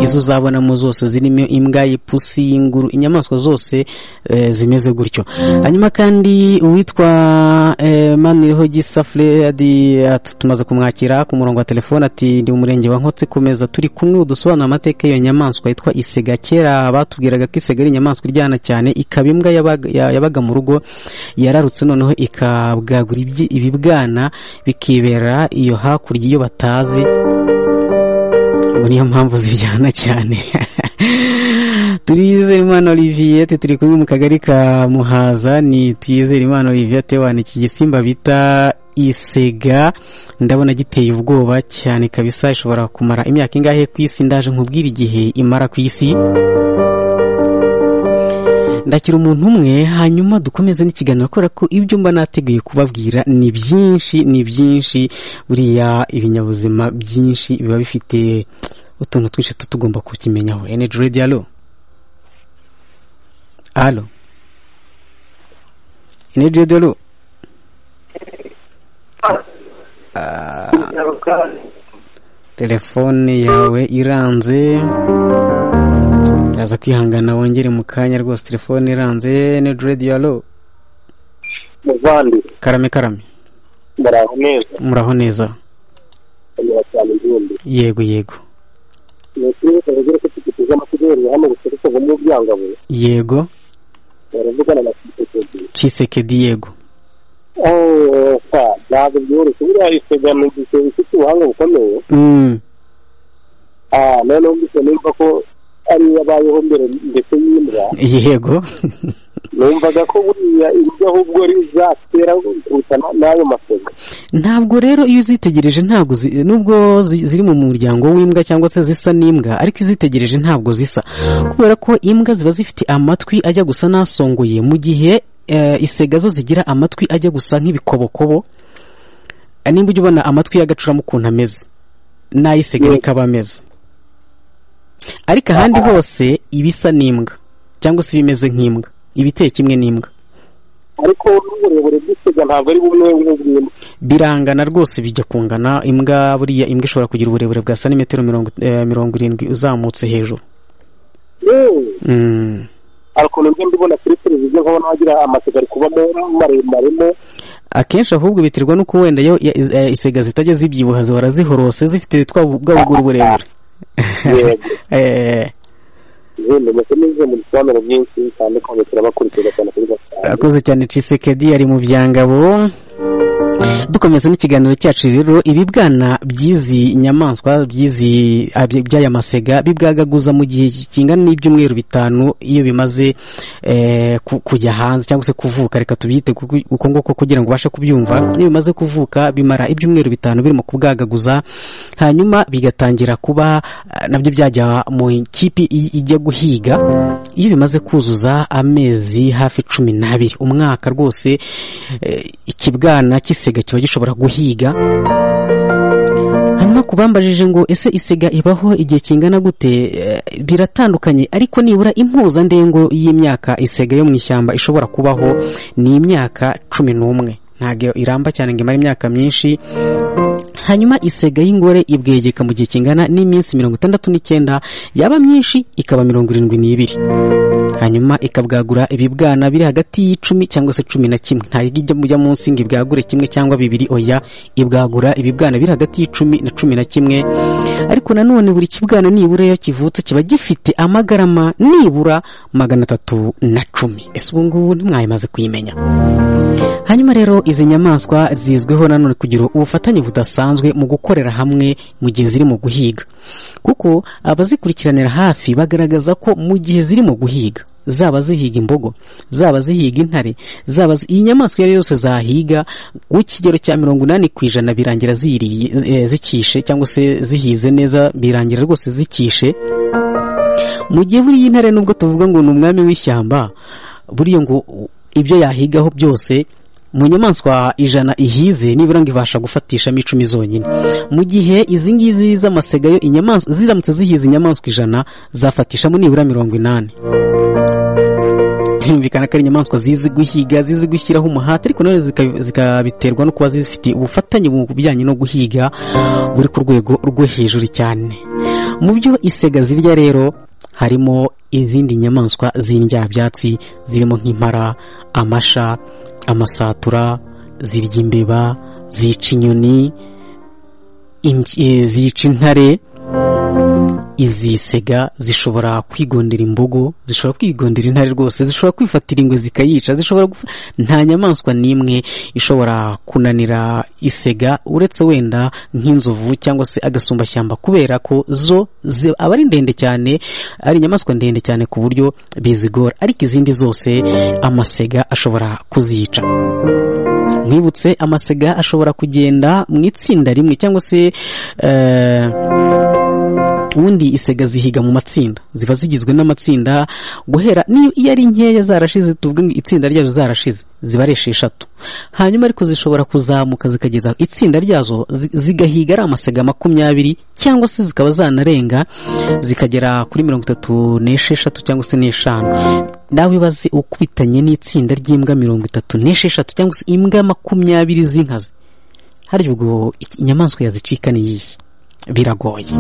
izo uzabonamo zose zirimo imbwa ipusi inguru inyamaswa zose eh, zimeze gutyo hanyuma kandi uwitwa eh, maniriho gisa fredi tumaze kumwakira ku murongo wa telefone ati ndi mu murenge wa nkotsi kumeza turi kumwe udusobanura amateka y'iyo nyamaswa yitwa isega kera batubwiraga ko isega ari inyamaswa iryana cyane ikaba imbwa yabaga- ya- yabaga mu rugo yararutse noneho ikabwagura ibyi- ibibwana bikibera iyo hakurya iyo batazi ubu niyo mpamvu zijyana cyane Tuyizerimana Olivier ati turi kumwe mu kagari ka Muhaza ni Tuyizerimana Olivier ati wana iki gisimba bita isega ndabona giteye ubwoba cyane kabisa ishobora kumara imyaka ingahe ku isi ndaje nkubwira igihe imara ku isi ndakira umuntu umwe hanyuma dukomeze n'ikiganiro kubera ko ibyo mba nateguye kubabwira ni byinshi ni byinshi buriya ibinyabuzima byinshi biba bifite utuntu twinshi tuba tugomba kukimenyaho energy radio alo alo energy radio alo Ah, telefone yawe iranze uraza kwihangana wongere mu kanya rwose telefone iranze energy radio alo muvandi karame karame muraho neza muraho neza kanyura cyane igihumbi yego yego ni ukuri bitavugira ko tugiteze amategeko hano buturutse mu byangabo yego baravugana na kisekedi cisekedi yego opa ntabwo byoroshye buriya isega ni igisebe ifite ubuhanga bukomeye Mm, ah noneho mbise numva ko ariyo yabayeho mbere ndetse y'imbwa yego numvaga ko buriya imbwa ahubwo ari zatera kuruta na- n'ayo masega ntabwo rero iyo uzitegereje ntabwo zi- nubwo zi- ziri mu muryango w'imbwa cyangwa se zisa n'imbwa ariko iyo uzitegereje ntabwo zisa kubera ko imbwa ziba zifite amatwi ajya gusa n'asongoye mu gihe eh, isega zo zigira amatwi ajya gusa nk'ibikobokobo nimba ujya ubona amatwi y'agacuramo ukuntu ameze n'ay'isega niko aba ameze ariko ahandi hose iba isa n'imbwa cyangwa se ibimeze nk'imbwa iba iteye kimwe n'imbwa ariko n'uburebure bw'isega ntabwo ari bumwe nk'ubw'imbwa birangana rwose bijya kungana imbwa buriya imbwa ishobora kugira uburebure bwa santimetero mirongo eh, mirongo irindwi uzamutse hejuru yewe Mm. hari ukuntu njya mbibona kuri televiziyo nkabona wagira amasega ari kubamo maremare akenshi ahubwo biterwa n'uko wenda yo ya- is- eh, isega zitajya zibyibuha zihora zihorose zifite twa bu- bwa buguru burebure yego Eh, yenda ndetse n'izo mu bisobanuro byinshi bitandukanye turabakurikira cyane kuri gatanu akoze cyane cisekedi ari mu byangabo dukomeza n'ikiganiro cyacu rero ibi bwana by'izi nyamaswa by'izi ah, by- by'aya masega bibwagaguza mu gihe kingana n'ibyumweru bitanu iyo bimaze eh, ku- kujya hanze cyangwa se kuvuka reka tubyite kuko- uko nguko kugira ngo ubashe kubyumva iyo bimaze kuvuka bimara ibyumweru bitanu birimo kubwagaguza hanyuma bigatangira kuba ah, nabyo byajya mu ikipe i- ijya guhiga iyo bimaze kuzuza amezi hafi cumi n'abiri umwaka rwose eh, ikibwana cy'isega kiba gishobora guhiga hanyuma kubambajije ngo ese isega ibaho igihe kingana gute Eh, biratandukanye ariko nibura impuzandengo y'imyaka isega yo mu ishyamba ishobora kubaho ni imyaka cumi n'umwe ntabwo iramba cyane ngo imare imyaka myinshi hanyuma isega y'ingore ibwegeka mu gihe kingana n'iminsi mirongo itandatu n'icyenda yaba myinshi ikaba mirongo irindwi n'ibiri hanyuma ikabwagura ibibwana biri hagati y'icumi cyangwa se cumi na kimwe ntayo ijya mujya munsi ngo ibwagure kimwe cyangwa bibiri oya ibwagura ibibwana biri hagati y'icumi na cumi na kimwe ariko nanone buri kibwana nibura iyo kivutse kiba gifite amagarama nibura magana atatu na cumi ese ubu ngubu ntimwayimaze kuyimenya hanyuma rero izi nyamaswa zizwiho nanone kugira ubufatanye budasanzwe mu gukorera hamwe mu gihe ziri mu guhiga kuko abazikurikiranira hafi bagaragaza ko mu gihe ziri mu guhiga zaba zihiga imbogo zaba zihiga intare zaba zi- iyi nyamaswa iyo ari yo yose zahiga ku kigero cya mirongo inani ku ijana birangira ziriye eh, zikishe cyangwa se zihize neza birangira rwose zikishe mu gihe buriya intare nubwo tuvuga ngo ni umwami w'ishyamba buriya ngo u- ibyo yahigaho byose mu nyamaswa ijana ihize nibura ngo ibasha gufatishamo icumi zonyine mu gihe izi ngizi z'amasega yo inyamaswa ziramutse zihize inyamaswa ijana zafatishamo nibura mirongo inani birumvikana ko ari inyamaswa zizi guhiga zizi gushyiraho umuhate ariko nanone zika- zikabiterwa no kuba zifite ubufatanye mu bijyanye no guhiga buri ku rwego rwo hejuru cyane mu byo isega zirya rero harimo izindi nyamaswa z'indyabyatsi zirimo nk'impara amasha amasatura zirya imbeba zica inyoni imby- eh, zica intare izi sega zishobora kwigondera imbogo zishobora kwigondera intare rwose zishobora kwifatira ingwe zikayica zishobora gufa... nta nyamaswa n'imwe ishobora kunanira isega uretse wenda nk'inzovu cyangwa se agasumbashyamba kubera ko zo zi- aba ari ndende cyane ari inyamaswa ndende cyane ku buryo bizigora ariko izindi zose amasega ashobora kuzica mwibutse amasega ashobora kugenda mu itsinda rimwe cyangwa se eh, ubundi isega zihiga mu matsinda ziba zigizwe n'amatsinda guhera niyo iyo ari nkeya zarashize tuvuge ngo itsinda ryazo zarashize ziba ari esheshatu hanyuma ariko zishobora kuzamuka zikageza itsinda ryazo zi- zigahiga ari amasega makumyabiri cyangwa se zikaba zanarenga zikagera kuri mirongo itatu n'esheshatu cyangwa se n'eshanu nawe ibaze ukubitanye n'itsinda ry'imbwa mirongo itatu n'esheshatu cyangwa se imbwa makumyabiri z'inkazi harya ubwo inyamaswa yazicika ni iyihe biragoye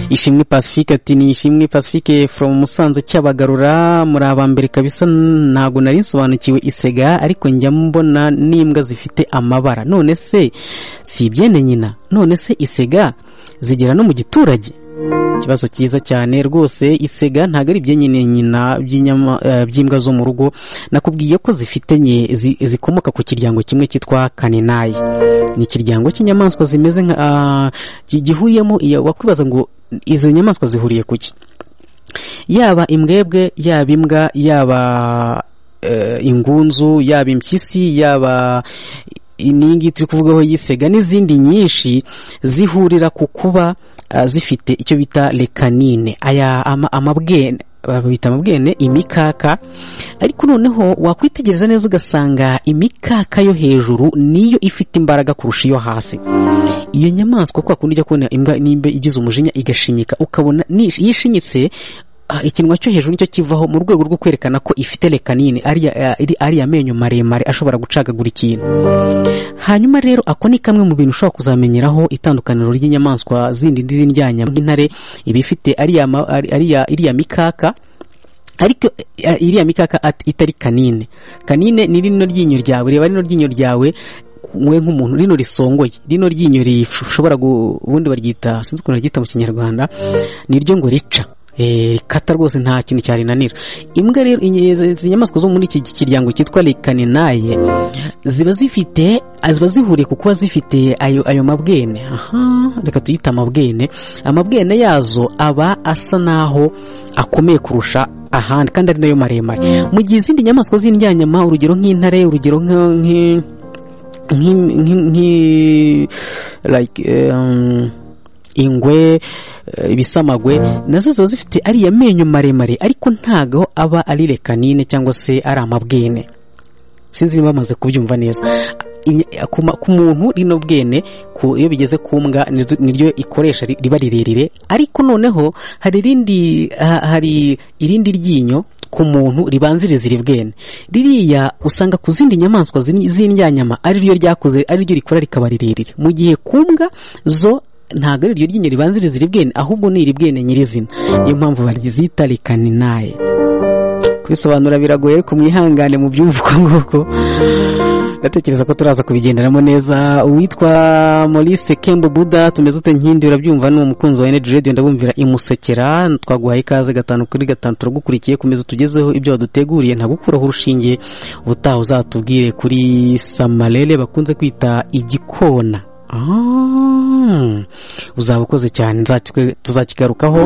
ishimwe pacifique ati ni ishimwe pacifique from musanze cyabagarura muri abambere kabisa ntago nari nsobanukiwe isega ariko njya mbona n'imbwa zifite amabara none se si ibyene nyina none se isega zigera no mu giturage ikibazo cyiza cyane rwose isega ntabwo ari ibyenyine nyina by'inyama- eh, by'imbwa zo mu rugo nakubwiye ko zifite nye zi- zikomoka ku kiryango kimwe cyitwa kaninayi ni ikiryango cy'inyamaswa zimeze nka ah, gi- gihuriyemo iyo wakwibaza ngo izo nyamaswa zihuriye ku ki yaba imbwebwe yaba imbwa yaba eh, ingunzu yaba impyisi yaba iyi ngiyi turi kuvugaho yisega n'izindi nyinshi zihurira ku kuba ah, zifite icyo bita lekanine aya ama- amabwene babita amabwene imikaka ariko noneho wakwitegereza neza ugasanga imikaka yo hejuru niyo ifite imbaraga kurusha iyo hasi iyo nyamaswa kwa kundi ujya kubona imbwa nimba igize umujinya igashinyika ukabona ni- yishinyitse ah, ikinwa cyo hejuru nicyo kivaho mu rwego rwo kwerekana ko ifite lekanine ariya ah, iri- ariya menyo maremare ashobora gucagagura ikintu hanyuma rero ako ni kamwe mu bintu ushobora kuzamenyeraho itandukaniro ry'inyamaswa zindi z'indyanya nk'intare iba ifite ariya ma- ari- ariya- iriya mikaka ariko eh, iriya mikaka at- itari kanine kanine ni rino ryinyo ryawe reba rino ryinyo ryawe we nk'umuntu rino risongoye rino ryinyo rishobora gu- ubundi baryita sinzi ukuntu baryita mu kinyarwanda niryo ngo rica Eh, rikata rwose nta kintu cyarinanira imbwa rero inye- izi izi nyamaswa zo muri iki kiryango cyitwa lekaninaye ziba zifite ah, ziba zihuriye ku kuba zifite ayo ayo mabwene aha reka tuyita amabwene amabwene yazo aba asa n'aho akomeye kurusha ahandi kandi ari nayo maremare mu gihe izindi nyamaswa z'indyanyama urugero nk'intare urugero nka- nk'i- nk'i- nk'i- nk'i- like um, ingwe eh, ibisamagwe nazo ziba zifite ariya menyo maremare ariko ntago aba ari lekanine cyangwa se ari amabwene sinzi niba bamaze kubyumva neza Inya- ku ma- ku muntu rino bwene ku- iyo bigeze ku mbwa nizo- niryo ikoresha ri- riba rirerire ariko noneho hari irindi ha- hari irindi ryinyo ku muntu ribanziriza iri bwene ririya usanga ku zindi nyamaswa zini- z'indyanyama ari ryo ryakuze ari ryo rikora rikaba rirerire mu gihe ku mbwa zo ntabwo ari iryo ryinyo ribanziriza iri bwene ahubwo ni iri bwene nyirizina niyo mpamvu baryizita rekaninaye kubisobanura biragoye ariko mwihangane mu byumva uko nguko ndatekereza ko turaza kubigenderamo neza uwitwa Maurice Kembo Buda tumeze ute nkindi urabyumva ni umukunzi wa Energy Radio ndabumvira imusekera twaguhaye ikaze gatanu kuri gatanu turagukurikiye kumeza utugezeho ibyo waduteguriye ntagukuraho urushinge ubutaha uzatubwire kuri Samarele bakunze kwita igikona Ah, uzaba ukoze cyane nzakikwe- tuzakigarukaho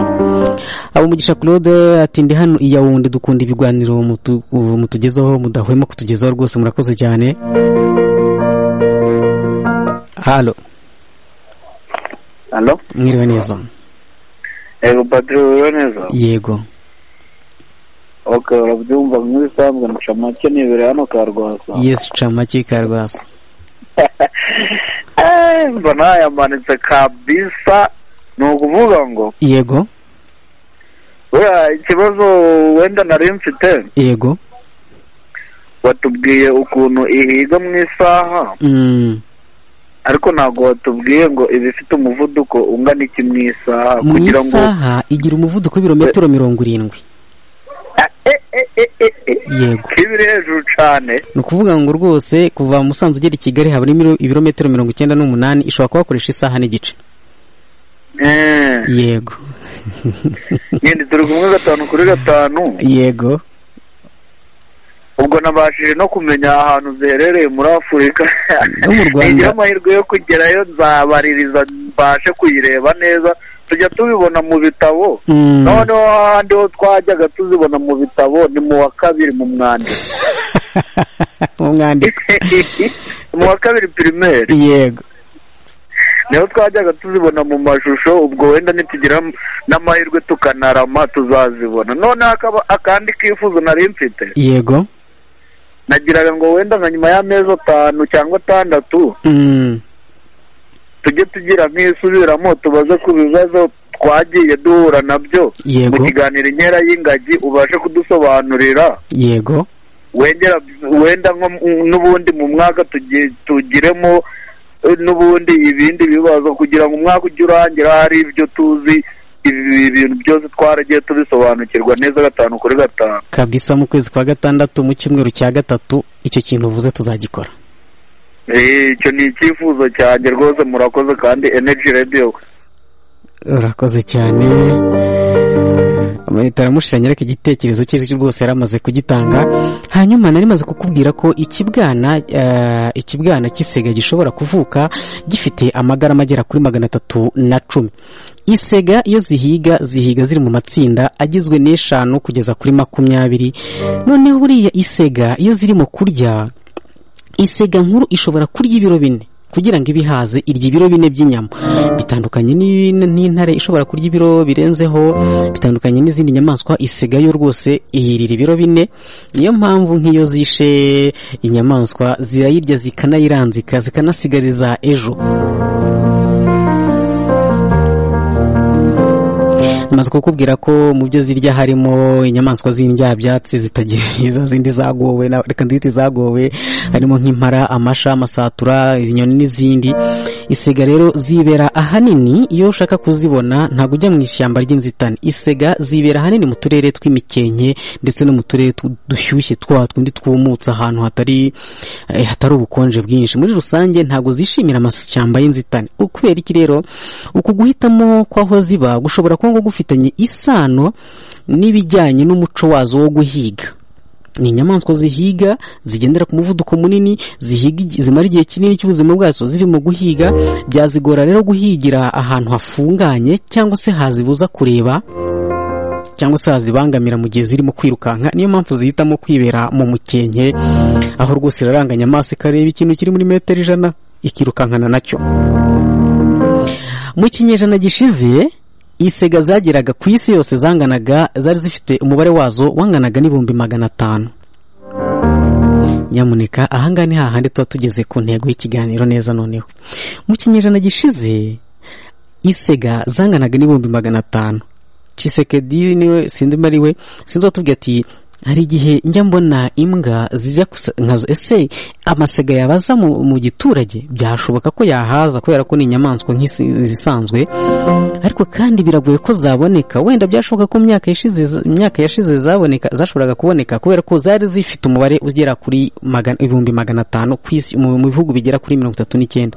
abo umugisha claude ati ndi hano iya wundi dukunda ibiganiro mutu- ubu mutugezaho mudahwema kutugezaho rwose murakoze cyane halo halo mwiriwe neza ego padiri wiwe neza yego ok urabyumva nk'ibisanzwe nca make nibere hano ka rwasa yesu ca make ka rwasa Eh, mbona yamanitse kabisa ni ukuvuga ngo yego buriya ikibazo wenda nari mfite yego watubwiye ukuntu ihiga mu isaha Mm, ariko ntabwo watubwiye ngo iba ifite umuvuduko ungana iki mu isaha mu kugira ngo isaha igira umuvuduko w'ibirometero mirongo irindwi Ah, eh, eh, eh, eh, eh. Yego. ko iba iri hejuru cyane ni ukuvuga ngo rwose kuva musanze ugera i kigali haba harimo ibirometero mirongo icyenda n'umunani ishobora kuba wakoresha isaha n'igice Eh, yego nyine turi kumwe gatanu kuri gatanu yego ubwo nabashije no kumenya ahantu ziherereye muri afurika No mu Rwanda. nigira amahirwe yo kugerayo nzabaririza mbashe kuyireba neza tujya tubibona mu bitabo Mm. noneho ahandi ho twajyaga tuzibona mu bitabo ni mu wa kabiri mu mwandiko umwandiko mu wa kabiri pirimeri yego niho twajyaga tuzibona mu mashusho ubwo wenda nitugira n'amahirwe tukanarama tuzazibona noneho akaba- akandi kifuzo nari mfite yego nagiraga ngo wenda nka nyuma y'amezi atanu cyangwa atandatu Mm, tujye tugira nk'isubiramo tubaze ku bibazo twagiye duhura nabyo Yego. mu kiganiro inkera y'ingagi ubashe kudusobanurira yego wengera wenda nko mu- n'ubundi mu mwaka tugi- tugiremo eh, n'ubundi ibindi bibazo kugira ngo umwaka ujye urangira hari ibyo tuzi ibi bintu byose twaragiye tubisobanukirwa neza gatanu kuri gatanu kabisa mu kwezi kwa gatandatu mu cyumweru cya gatatu icyo kintu uvuze tuzagikora Eh, icyo ni icyifuzo cyanjye rwose murakoze kandi energy radio urakoze cyane leta aramushiranye ariko igitekerezo cye cyo rwose yari amaze kugitanga hanyuma nari maze kukubwira ko ikibwana eh, ikibwana cy'isega gishobora kuvuka gifite amagarama agera kuri magana atatu na cumi isega iyo zihiga zihiga ziri mu matsinda agizwe n'eshanu kugeza kuri makumyabiri noneho buriya isega iyo zirimo kurya isega nkuru ishobora kurya ibiro bine kugira ngo ibihaze irya ibiro bine by'inyama bitandukanye n'i- n'intare ishobora kurya ibiro birenzeho bitandukanye n'izindi nyamaswa isega yo rwose yirira ibiro bine niyo mpamvu nk'iyo zishe inyamaswa zirayirya zikanayiranzika zikanasigariza ejo maze kukubwira ko mu byo zirya harimo inyamaswa z'indyabyatsi zitagira izo zindi zagowe na- reka nzite zagowe harimo nk'impara amasha amasatura inyoni n'izindi isega rero zibera ahanini iyo ushaka kuzibona ntabwo ujya mu ishyamba ry'inzitane isega zibera ahanini mu turere tw'imikenke ndetse no mu turere tu- dushyushye twa tundi twumutse ahantu hatari eh, hatari ubukonje bwinshi muri rusange ntabwo zishimira amashyamba y'inzitane ukubera iki rero uku guhitamo kw'aho ziba gushobora kuba ngo gufitanye isano n'ibijyanye n'umuco wazo wo guhiga ni inyamaswa zihiga zigendera ku muvuduko munini zihiga igi- zimara igihe kinini cy'ubuzima bwazo zirimo guhiga byazigora rero guhigira ahantu hafunganye cyangwa se hazibuza kureba cyangwa se hazibangamira mu gihe zirimo kwirukanka niyo mpamvu zihitamo kwibera mu mukenke aho rwose iraranganya amaso ikareba ikintu kiri muri metero ijana ikirukankana nacyo mu kinyejana gishize isega zageraga ku isi yose zanganaga zari zifite umubare wazo wanganaga n'ibihumbi magana atanu nyamuneka ahangaha ni hahandi tuba tugeze ku ntego y'ikiganiro neza noneho mu kinyejana gishize isega zanganaga n'ibihumbi magana atanu cisekedi niwe sinzi niba ari we sinzi watubwiye ati hari igihe njya mbona imbwa zijya gusa nkazo ese amasega yabaza mu, mu giturage byashoboka ko yahaza kubera ko ni inyamaswa nk'izisanzwe ariko kandi biragoye ko zaboneka wenda byashoboka ko mu myaka yashize za- mu myaka yashize zaboneka zashoboraga kuboneka kubera ko zari zifite umubare ugera kuri magana- ibihumbi magana atanu ku isi mu mu bihugu bigera kuri mirongo itatu n'icyenda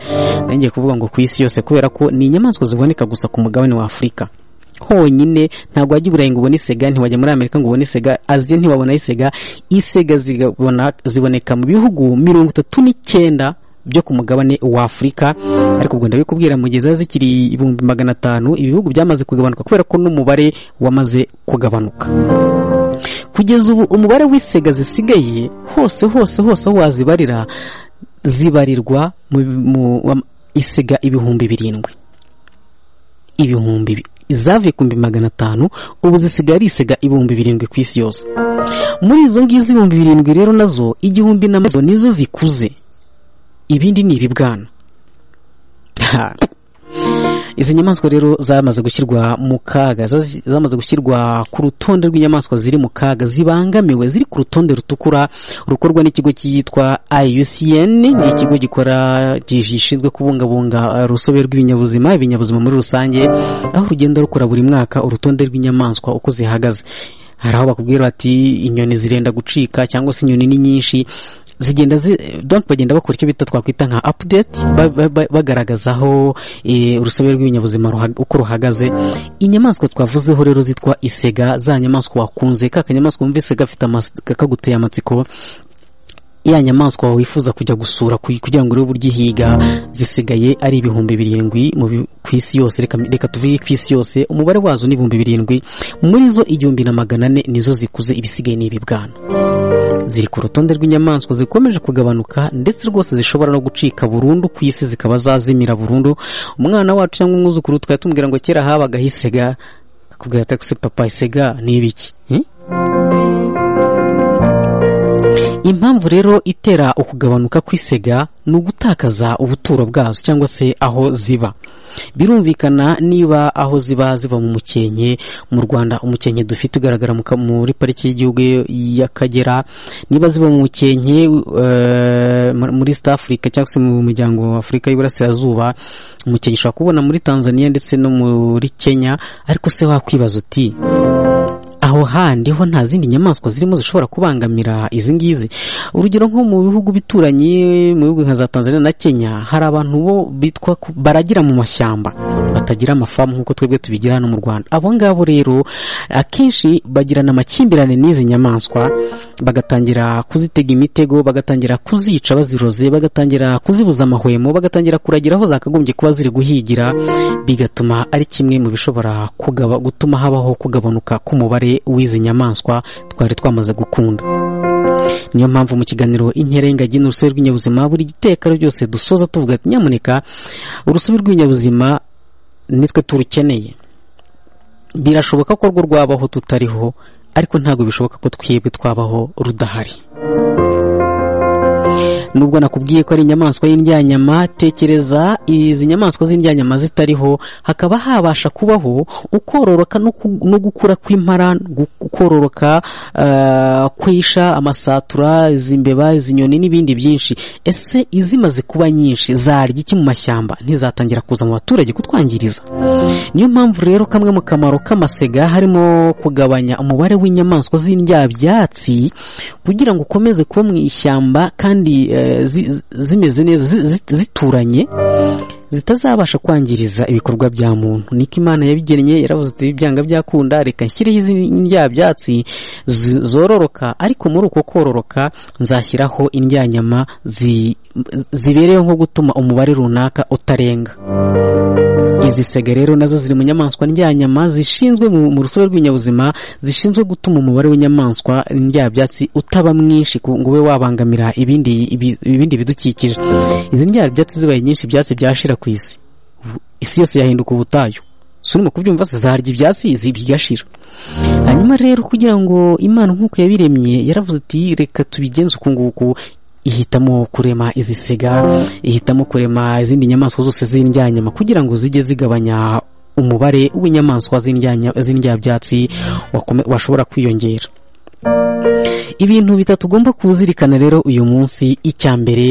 nanjye kuvuga ngo ku isi yose kubera ko ni inyamaswa ziboneka gusa ku mugabane wa afurika honyine ntabwo wajya i burayi ngo ubone isega ntiwajya muri amerika ngo ubone isega aziya ntibabona isega isega zigabona- ziboneka mu bihugu mirongo itatu n'icyenda byo ku mugabane wa afurika ariko ubwo ndabikubwira mu gihe ziba zikiri ibihumbi magana atanu ibihugu byamaze kugabanuka kubera ko n'umubare wamaze kugabanuka kugeza ubu umubare w'isega zisigaye hose hose hose aho wazibarira zibarirwa mu, mu isega ibihumbi birindwi ibihumbi bi- zavuye ku bihumbi magana atanu ubu zisigaye ari isega ibihumbi birindwi ku isi yose muri izo ngizo ibihumbi birindwi rero nazo igihumbi na mazo nizo zikuze ibindi ni ibibwana Ha. izi nyamaswa rero zamaze gushyirwa mu kaga zazi- zamaze gushyirwa ku rutonde rw'inyamaswa ziri mu kaga zibangamiwe ziri ku rutonde rutukura rukorwa n'ikigo cyitwa IUCN ni ikigo gikora gishinzwe kubungabunga eh, urusobe rw'ibinyabuzima ibinyabuzima muri rusange aho rugenda rukora buri mwaka urutonde rw'inyamaswa uko zihagaze hari aho bakubwira bati inyoni zirenda gucika cyangwa se inyoni ni nyinshi zigenda zi donc bagenda bakora icyo bita twakwita nka update ba- ba- ba- bagaragaza aho eh, urusobe rw'ibinyabuzima ruhag- uko ruhagaze inyamaswa twavuzeho rero zitwa isega za nyamaswa wakunze ka kanyamaswa wumvise gafite amas- kaguteye amatsiko ya nyamaswa wifuza kujya gusura ku- kugira ngo urebe uburyo ihiga zisigaye ari ibihumbi birindwi mu bi- ku isi yose reka, reka tuvuge ku isi yose umubare wazo ni ibihumbi birindwi muri zo igihumbi na magana ane nizo zikuze ibisigaye ni ibibwana ziri ku rutonde rw'inyamaswa zikomeje kugabanuka ndetse rwose zishobora no gucika burundu ku isi zikaba zazimira burundu umwana wacu cyangwa umwuzukuru twari tumubwira ngo kera habagaho isega akakubwira ati "Ese papa isega ni ibiki Hmm? impamvu rero itera ukugabanuka kw'isega ni ugutakaza ubuturo bwazo cyangwa se aho ziba birumvikana niba aho ziba ziba mu mukenke mu rwanda umukenke dufite ugaragara mu ka- muri pariki y'igihugu y'akagera niba ziba mu mukenke eh, muri- muri east africa cyangwa se mu muryango wa afurika y'iburasirazuba umukenke ushobora kubona muri tanzania ndetse no muri kenya ariko se wakwibaza uti aho handi ho nta zindi nyamaswa zirimo zishobora kubangamira izi ngizi urugero nko mu bihugu bituranye mu bihugu nka za tanzania na kenya hari abantu bo bitwa ku- baragira mu mashyamba batagira amafamu nk'uko twebwe tubigira hano mu rwanda abo ngabo rero akenshi bagirana amakimbirane n'izi nyamaswa bagatangira kuzitega imitego bagatangira kuzica baziroze bagatangira kuzibuza amahwemo bagatangira kuragira aho zakagombye kuba ziri guhigira bigatuma ari kimwe mu bishobora kugaba, gutuma habaho kugabanuka k'umubare w'izi nyamaswa twari twamaze gukunda niyo mpamvu mu kiganiro inkera y'ingagi n'urusobe rw'ibinyabuzima buri gitekaro byose dusoza tuvuga ati nyamuneka urusobe rw'ibinyabuzima nitwe turukeneye birashoboka ko rwo rwabaho tutariho ariko ntabwo bishoboka ko twebwe twabaho rudahari nubwo nakubwiye ko ari inyamaswa y'indyanyama tekereza izi nyamaswa z'indyanyama zitariho hakaba habasha kubaho ukororoka no ku- no gukura kw'impara ukororoka kwisha amasatura izi mbeba izi nyoni n'ibindi byinshi ese izimaze kuba nyinshi zarya iki mu mashyamba ntizatangira kuza mu baturage kutwangiriza niyo mpamvu rero kamwe mu kamaro k'amasega harimo kugabanya umubare w'inyamaswa z'indyabyatsi kugira ngo ukomeze kuba mu ishyamba kandi eh, zi- zimeze neza zi- zi- zituranye zitazabasha kwangiriza ibikorwa bya muntu niko imana yabigennye yaravuze ati ibyanga byakunda reka nshyireho izi ndyabyatsi zi- zororoka ariko muri uko kororoka nzashyiraho indyanyama zi- zibereyeho nko gutuma umubare runaka utarenga izi sega rero nazo ziri mu nyamaswa ndyanyama zishinzwe mu mu rusobe rw'ibinyabuzima zishinzwe gutuma umubare w'inyamaswa ndyabyatsi utaba mwinshi ku- ngo ube wabangamira ibindi ibi- ibindi bidukikije izi ndyabyatsi zibaye nyinshi ibyatsi byashira ku isi Ubu isi yose yahinduka ubutayu so urimo kubyumva se zarya ibyatsi zi- bigashira hanyuma rero kugira ngo imana nk'uko yabiremye yaravuze ati reka tubigenze uku nguku ihitamo kurema izi sega ihitamo kurema izindi nyamaswa zose z'indyanyama kugira ngo zijye zigabanya umubare w'inyamaswa z'indyanya- z'indyabyatsi wakome- washobora kwiyongera ibintu bitatu ugomba kuzirikana rero uyu munsi icya mbere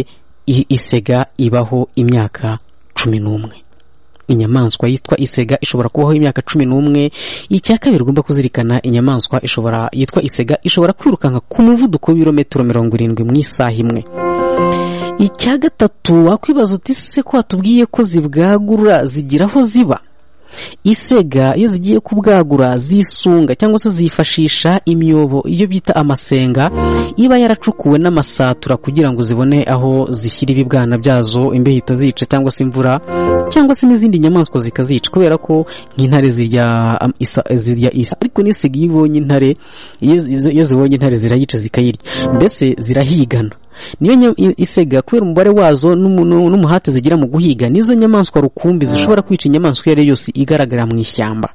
i- isega ibaho imyaka cumi n'umwe inyamaswa yitwa isega ishobora kubaho imyaka cumi n'umwe icya kabiri ugomba kuzirikana inyamaswa ishobora yitwa isega ishobora kwirukanka ku muvuduko w'ibirometero mirongo irindwi mu isaha imwe icya gatatu wakwibaza uti se ko watubwiye ko zibwagura zigira aho ziba isega iyo zigiye kubwagura zisunga cyangwa se zifashisha imyobo iyo bita amasenga iba yaracukuwe n'amasatura kugira ngo zibone aho zishyira ibibwana byazo imbeho itazica cyangwa se imvura cyangwa se n'izindi nyamaswa zikazica kubera ko nk'intare zirya am- isa- zirya isa ariko n'isiga iyo ibonye intare iyo izo- iyo zibonye intare zirayica zikayirya mbese zirahigana niyo nya- i- isega kubera umubare wazo n'umu- n'u- n'umuhate zigira mu guhiga nizo nyamaswa rukumbi zishobora kwica inyamaswa iyo ari yo yose igaragara mu ishyamba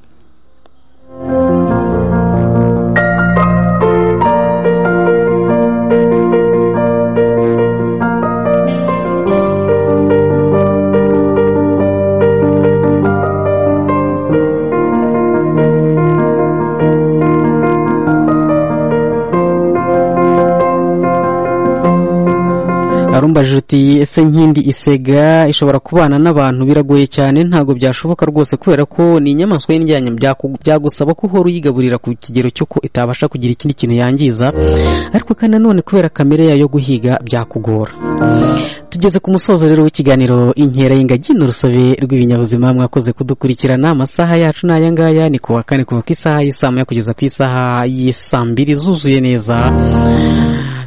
arumbajije uti ese nkindi isega ishobora kubana n'abantu biragoye cyane ntabwo byashoboka rwose kubera ko ni inyamaswa y'indyanya byaku- byagusaba ko uhora uyigaburira ku kigero cy'uko itabasha kugira ikindi kintu yangiza ariko kandi nanone kubera kamere yayo yo guhiga byakugora tugeze ku musozo rero w'ikiganiro inkera y'ingagi n'urusobe rw'ibinyabuzima mwakoze kudukurikirana amasaha yacu ni aya ngaya ni ku wa kane kuva ku isaha y'isaa moya kugeza ku isaha y'isaa mbiri zuzuye neza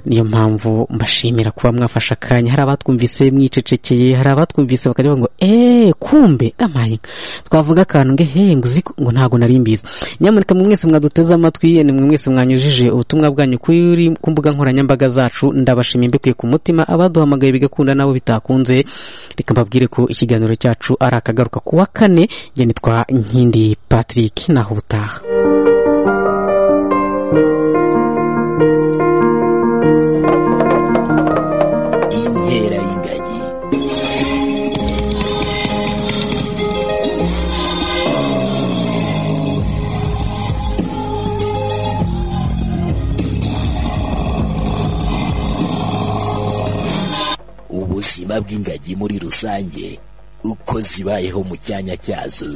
niyo mpamvu mbashimira kuba mwafashe akanya hari abatwumvise mwicecekeye hari abatwumvise bakajya bavuga ngo eee kumbe amaye twavuga akantu ngo ehe ngo uzi ko?" ngo ntabwo nari mbizi nyamuneka mwe mwese mwaduteze amatwi ni mwe mwese mwanyujije ubutumwa bwanyu kuri ku mbuga nkoranyambaga zacu ndabashimiye mbikuye ku mutima abaduhamagaye bigakunda nabo bitakunze reka mbabwire ko ikiganiro cyacu ari akagaruka ku wa kane njye nitwa nkindi patrick naho ubutaha inkera y'ingagi ubuzima bw'ingagi muri rusange uko zibayeho mu cyanya cyazo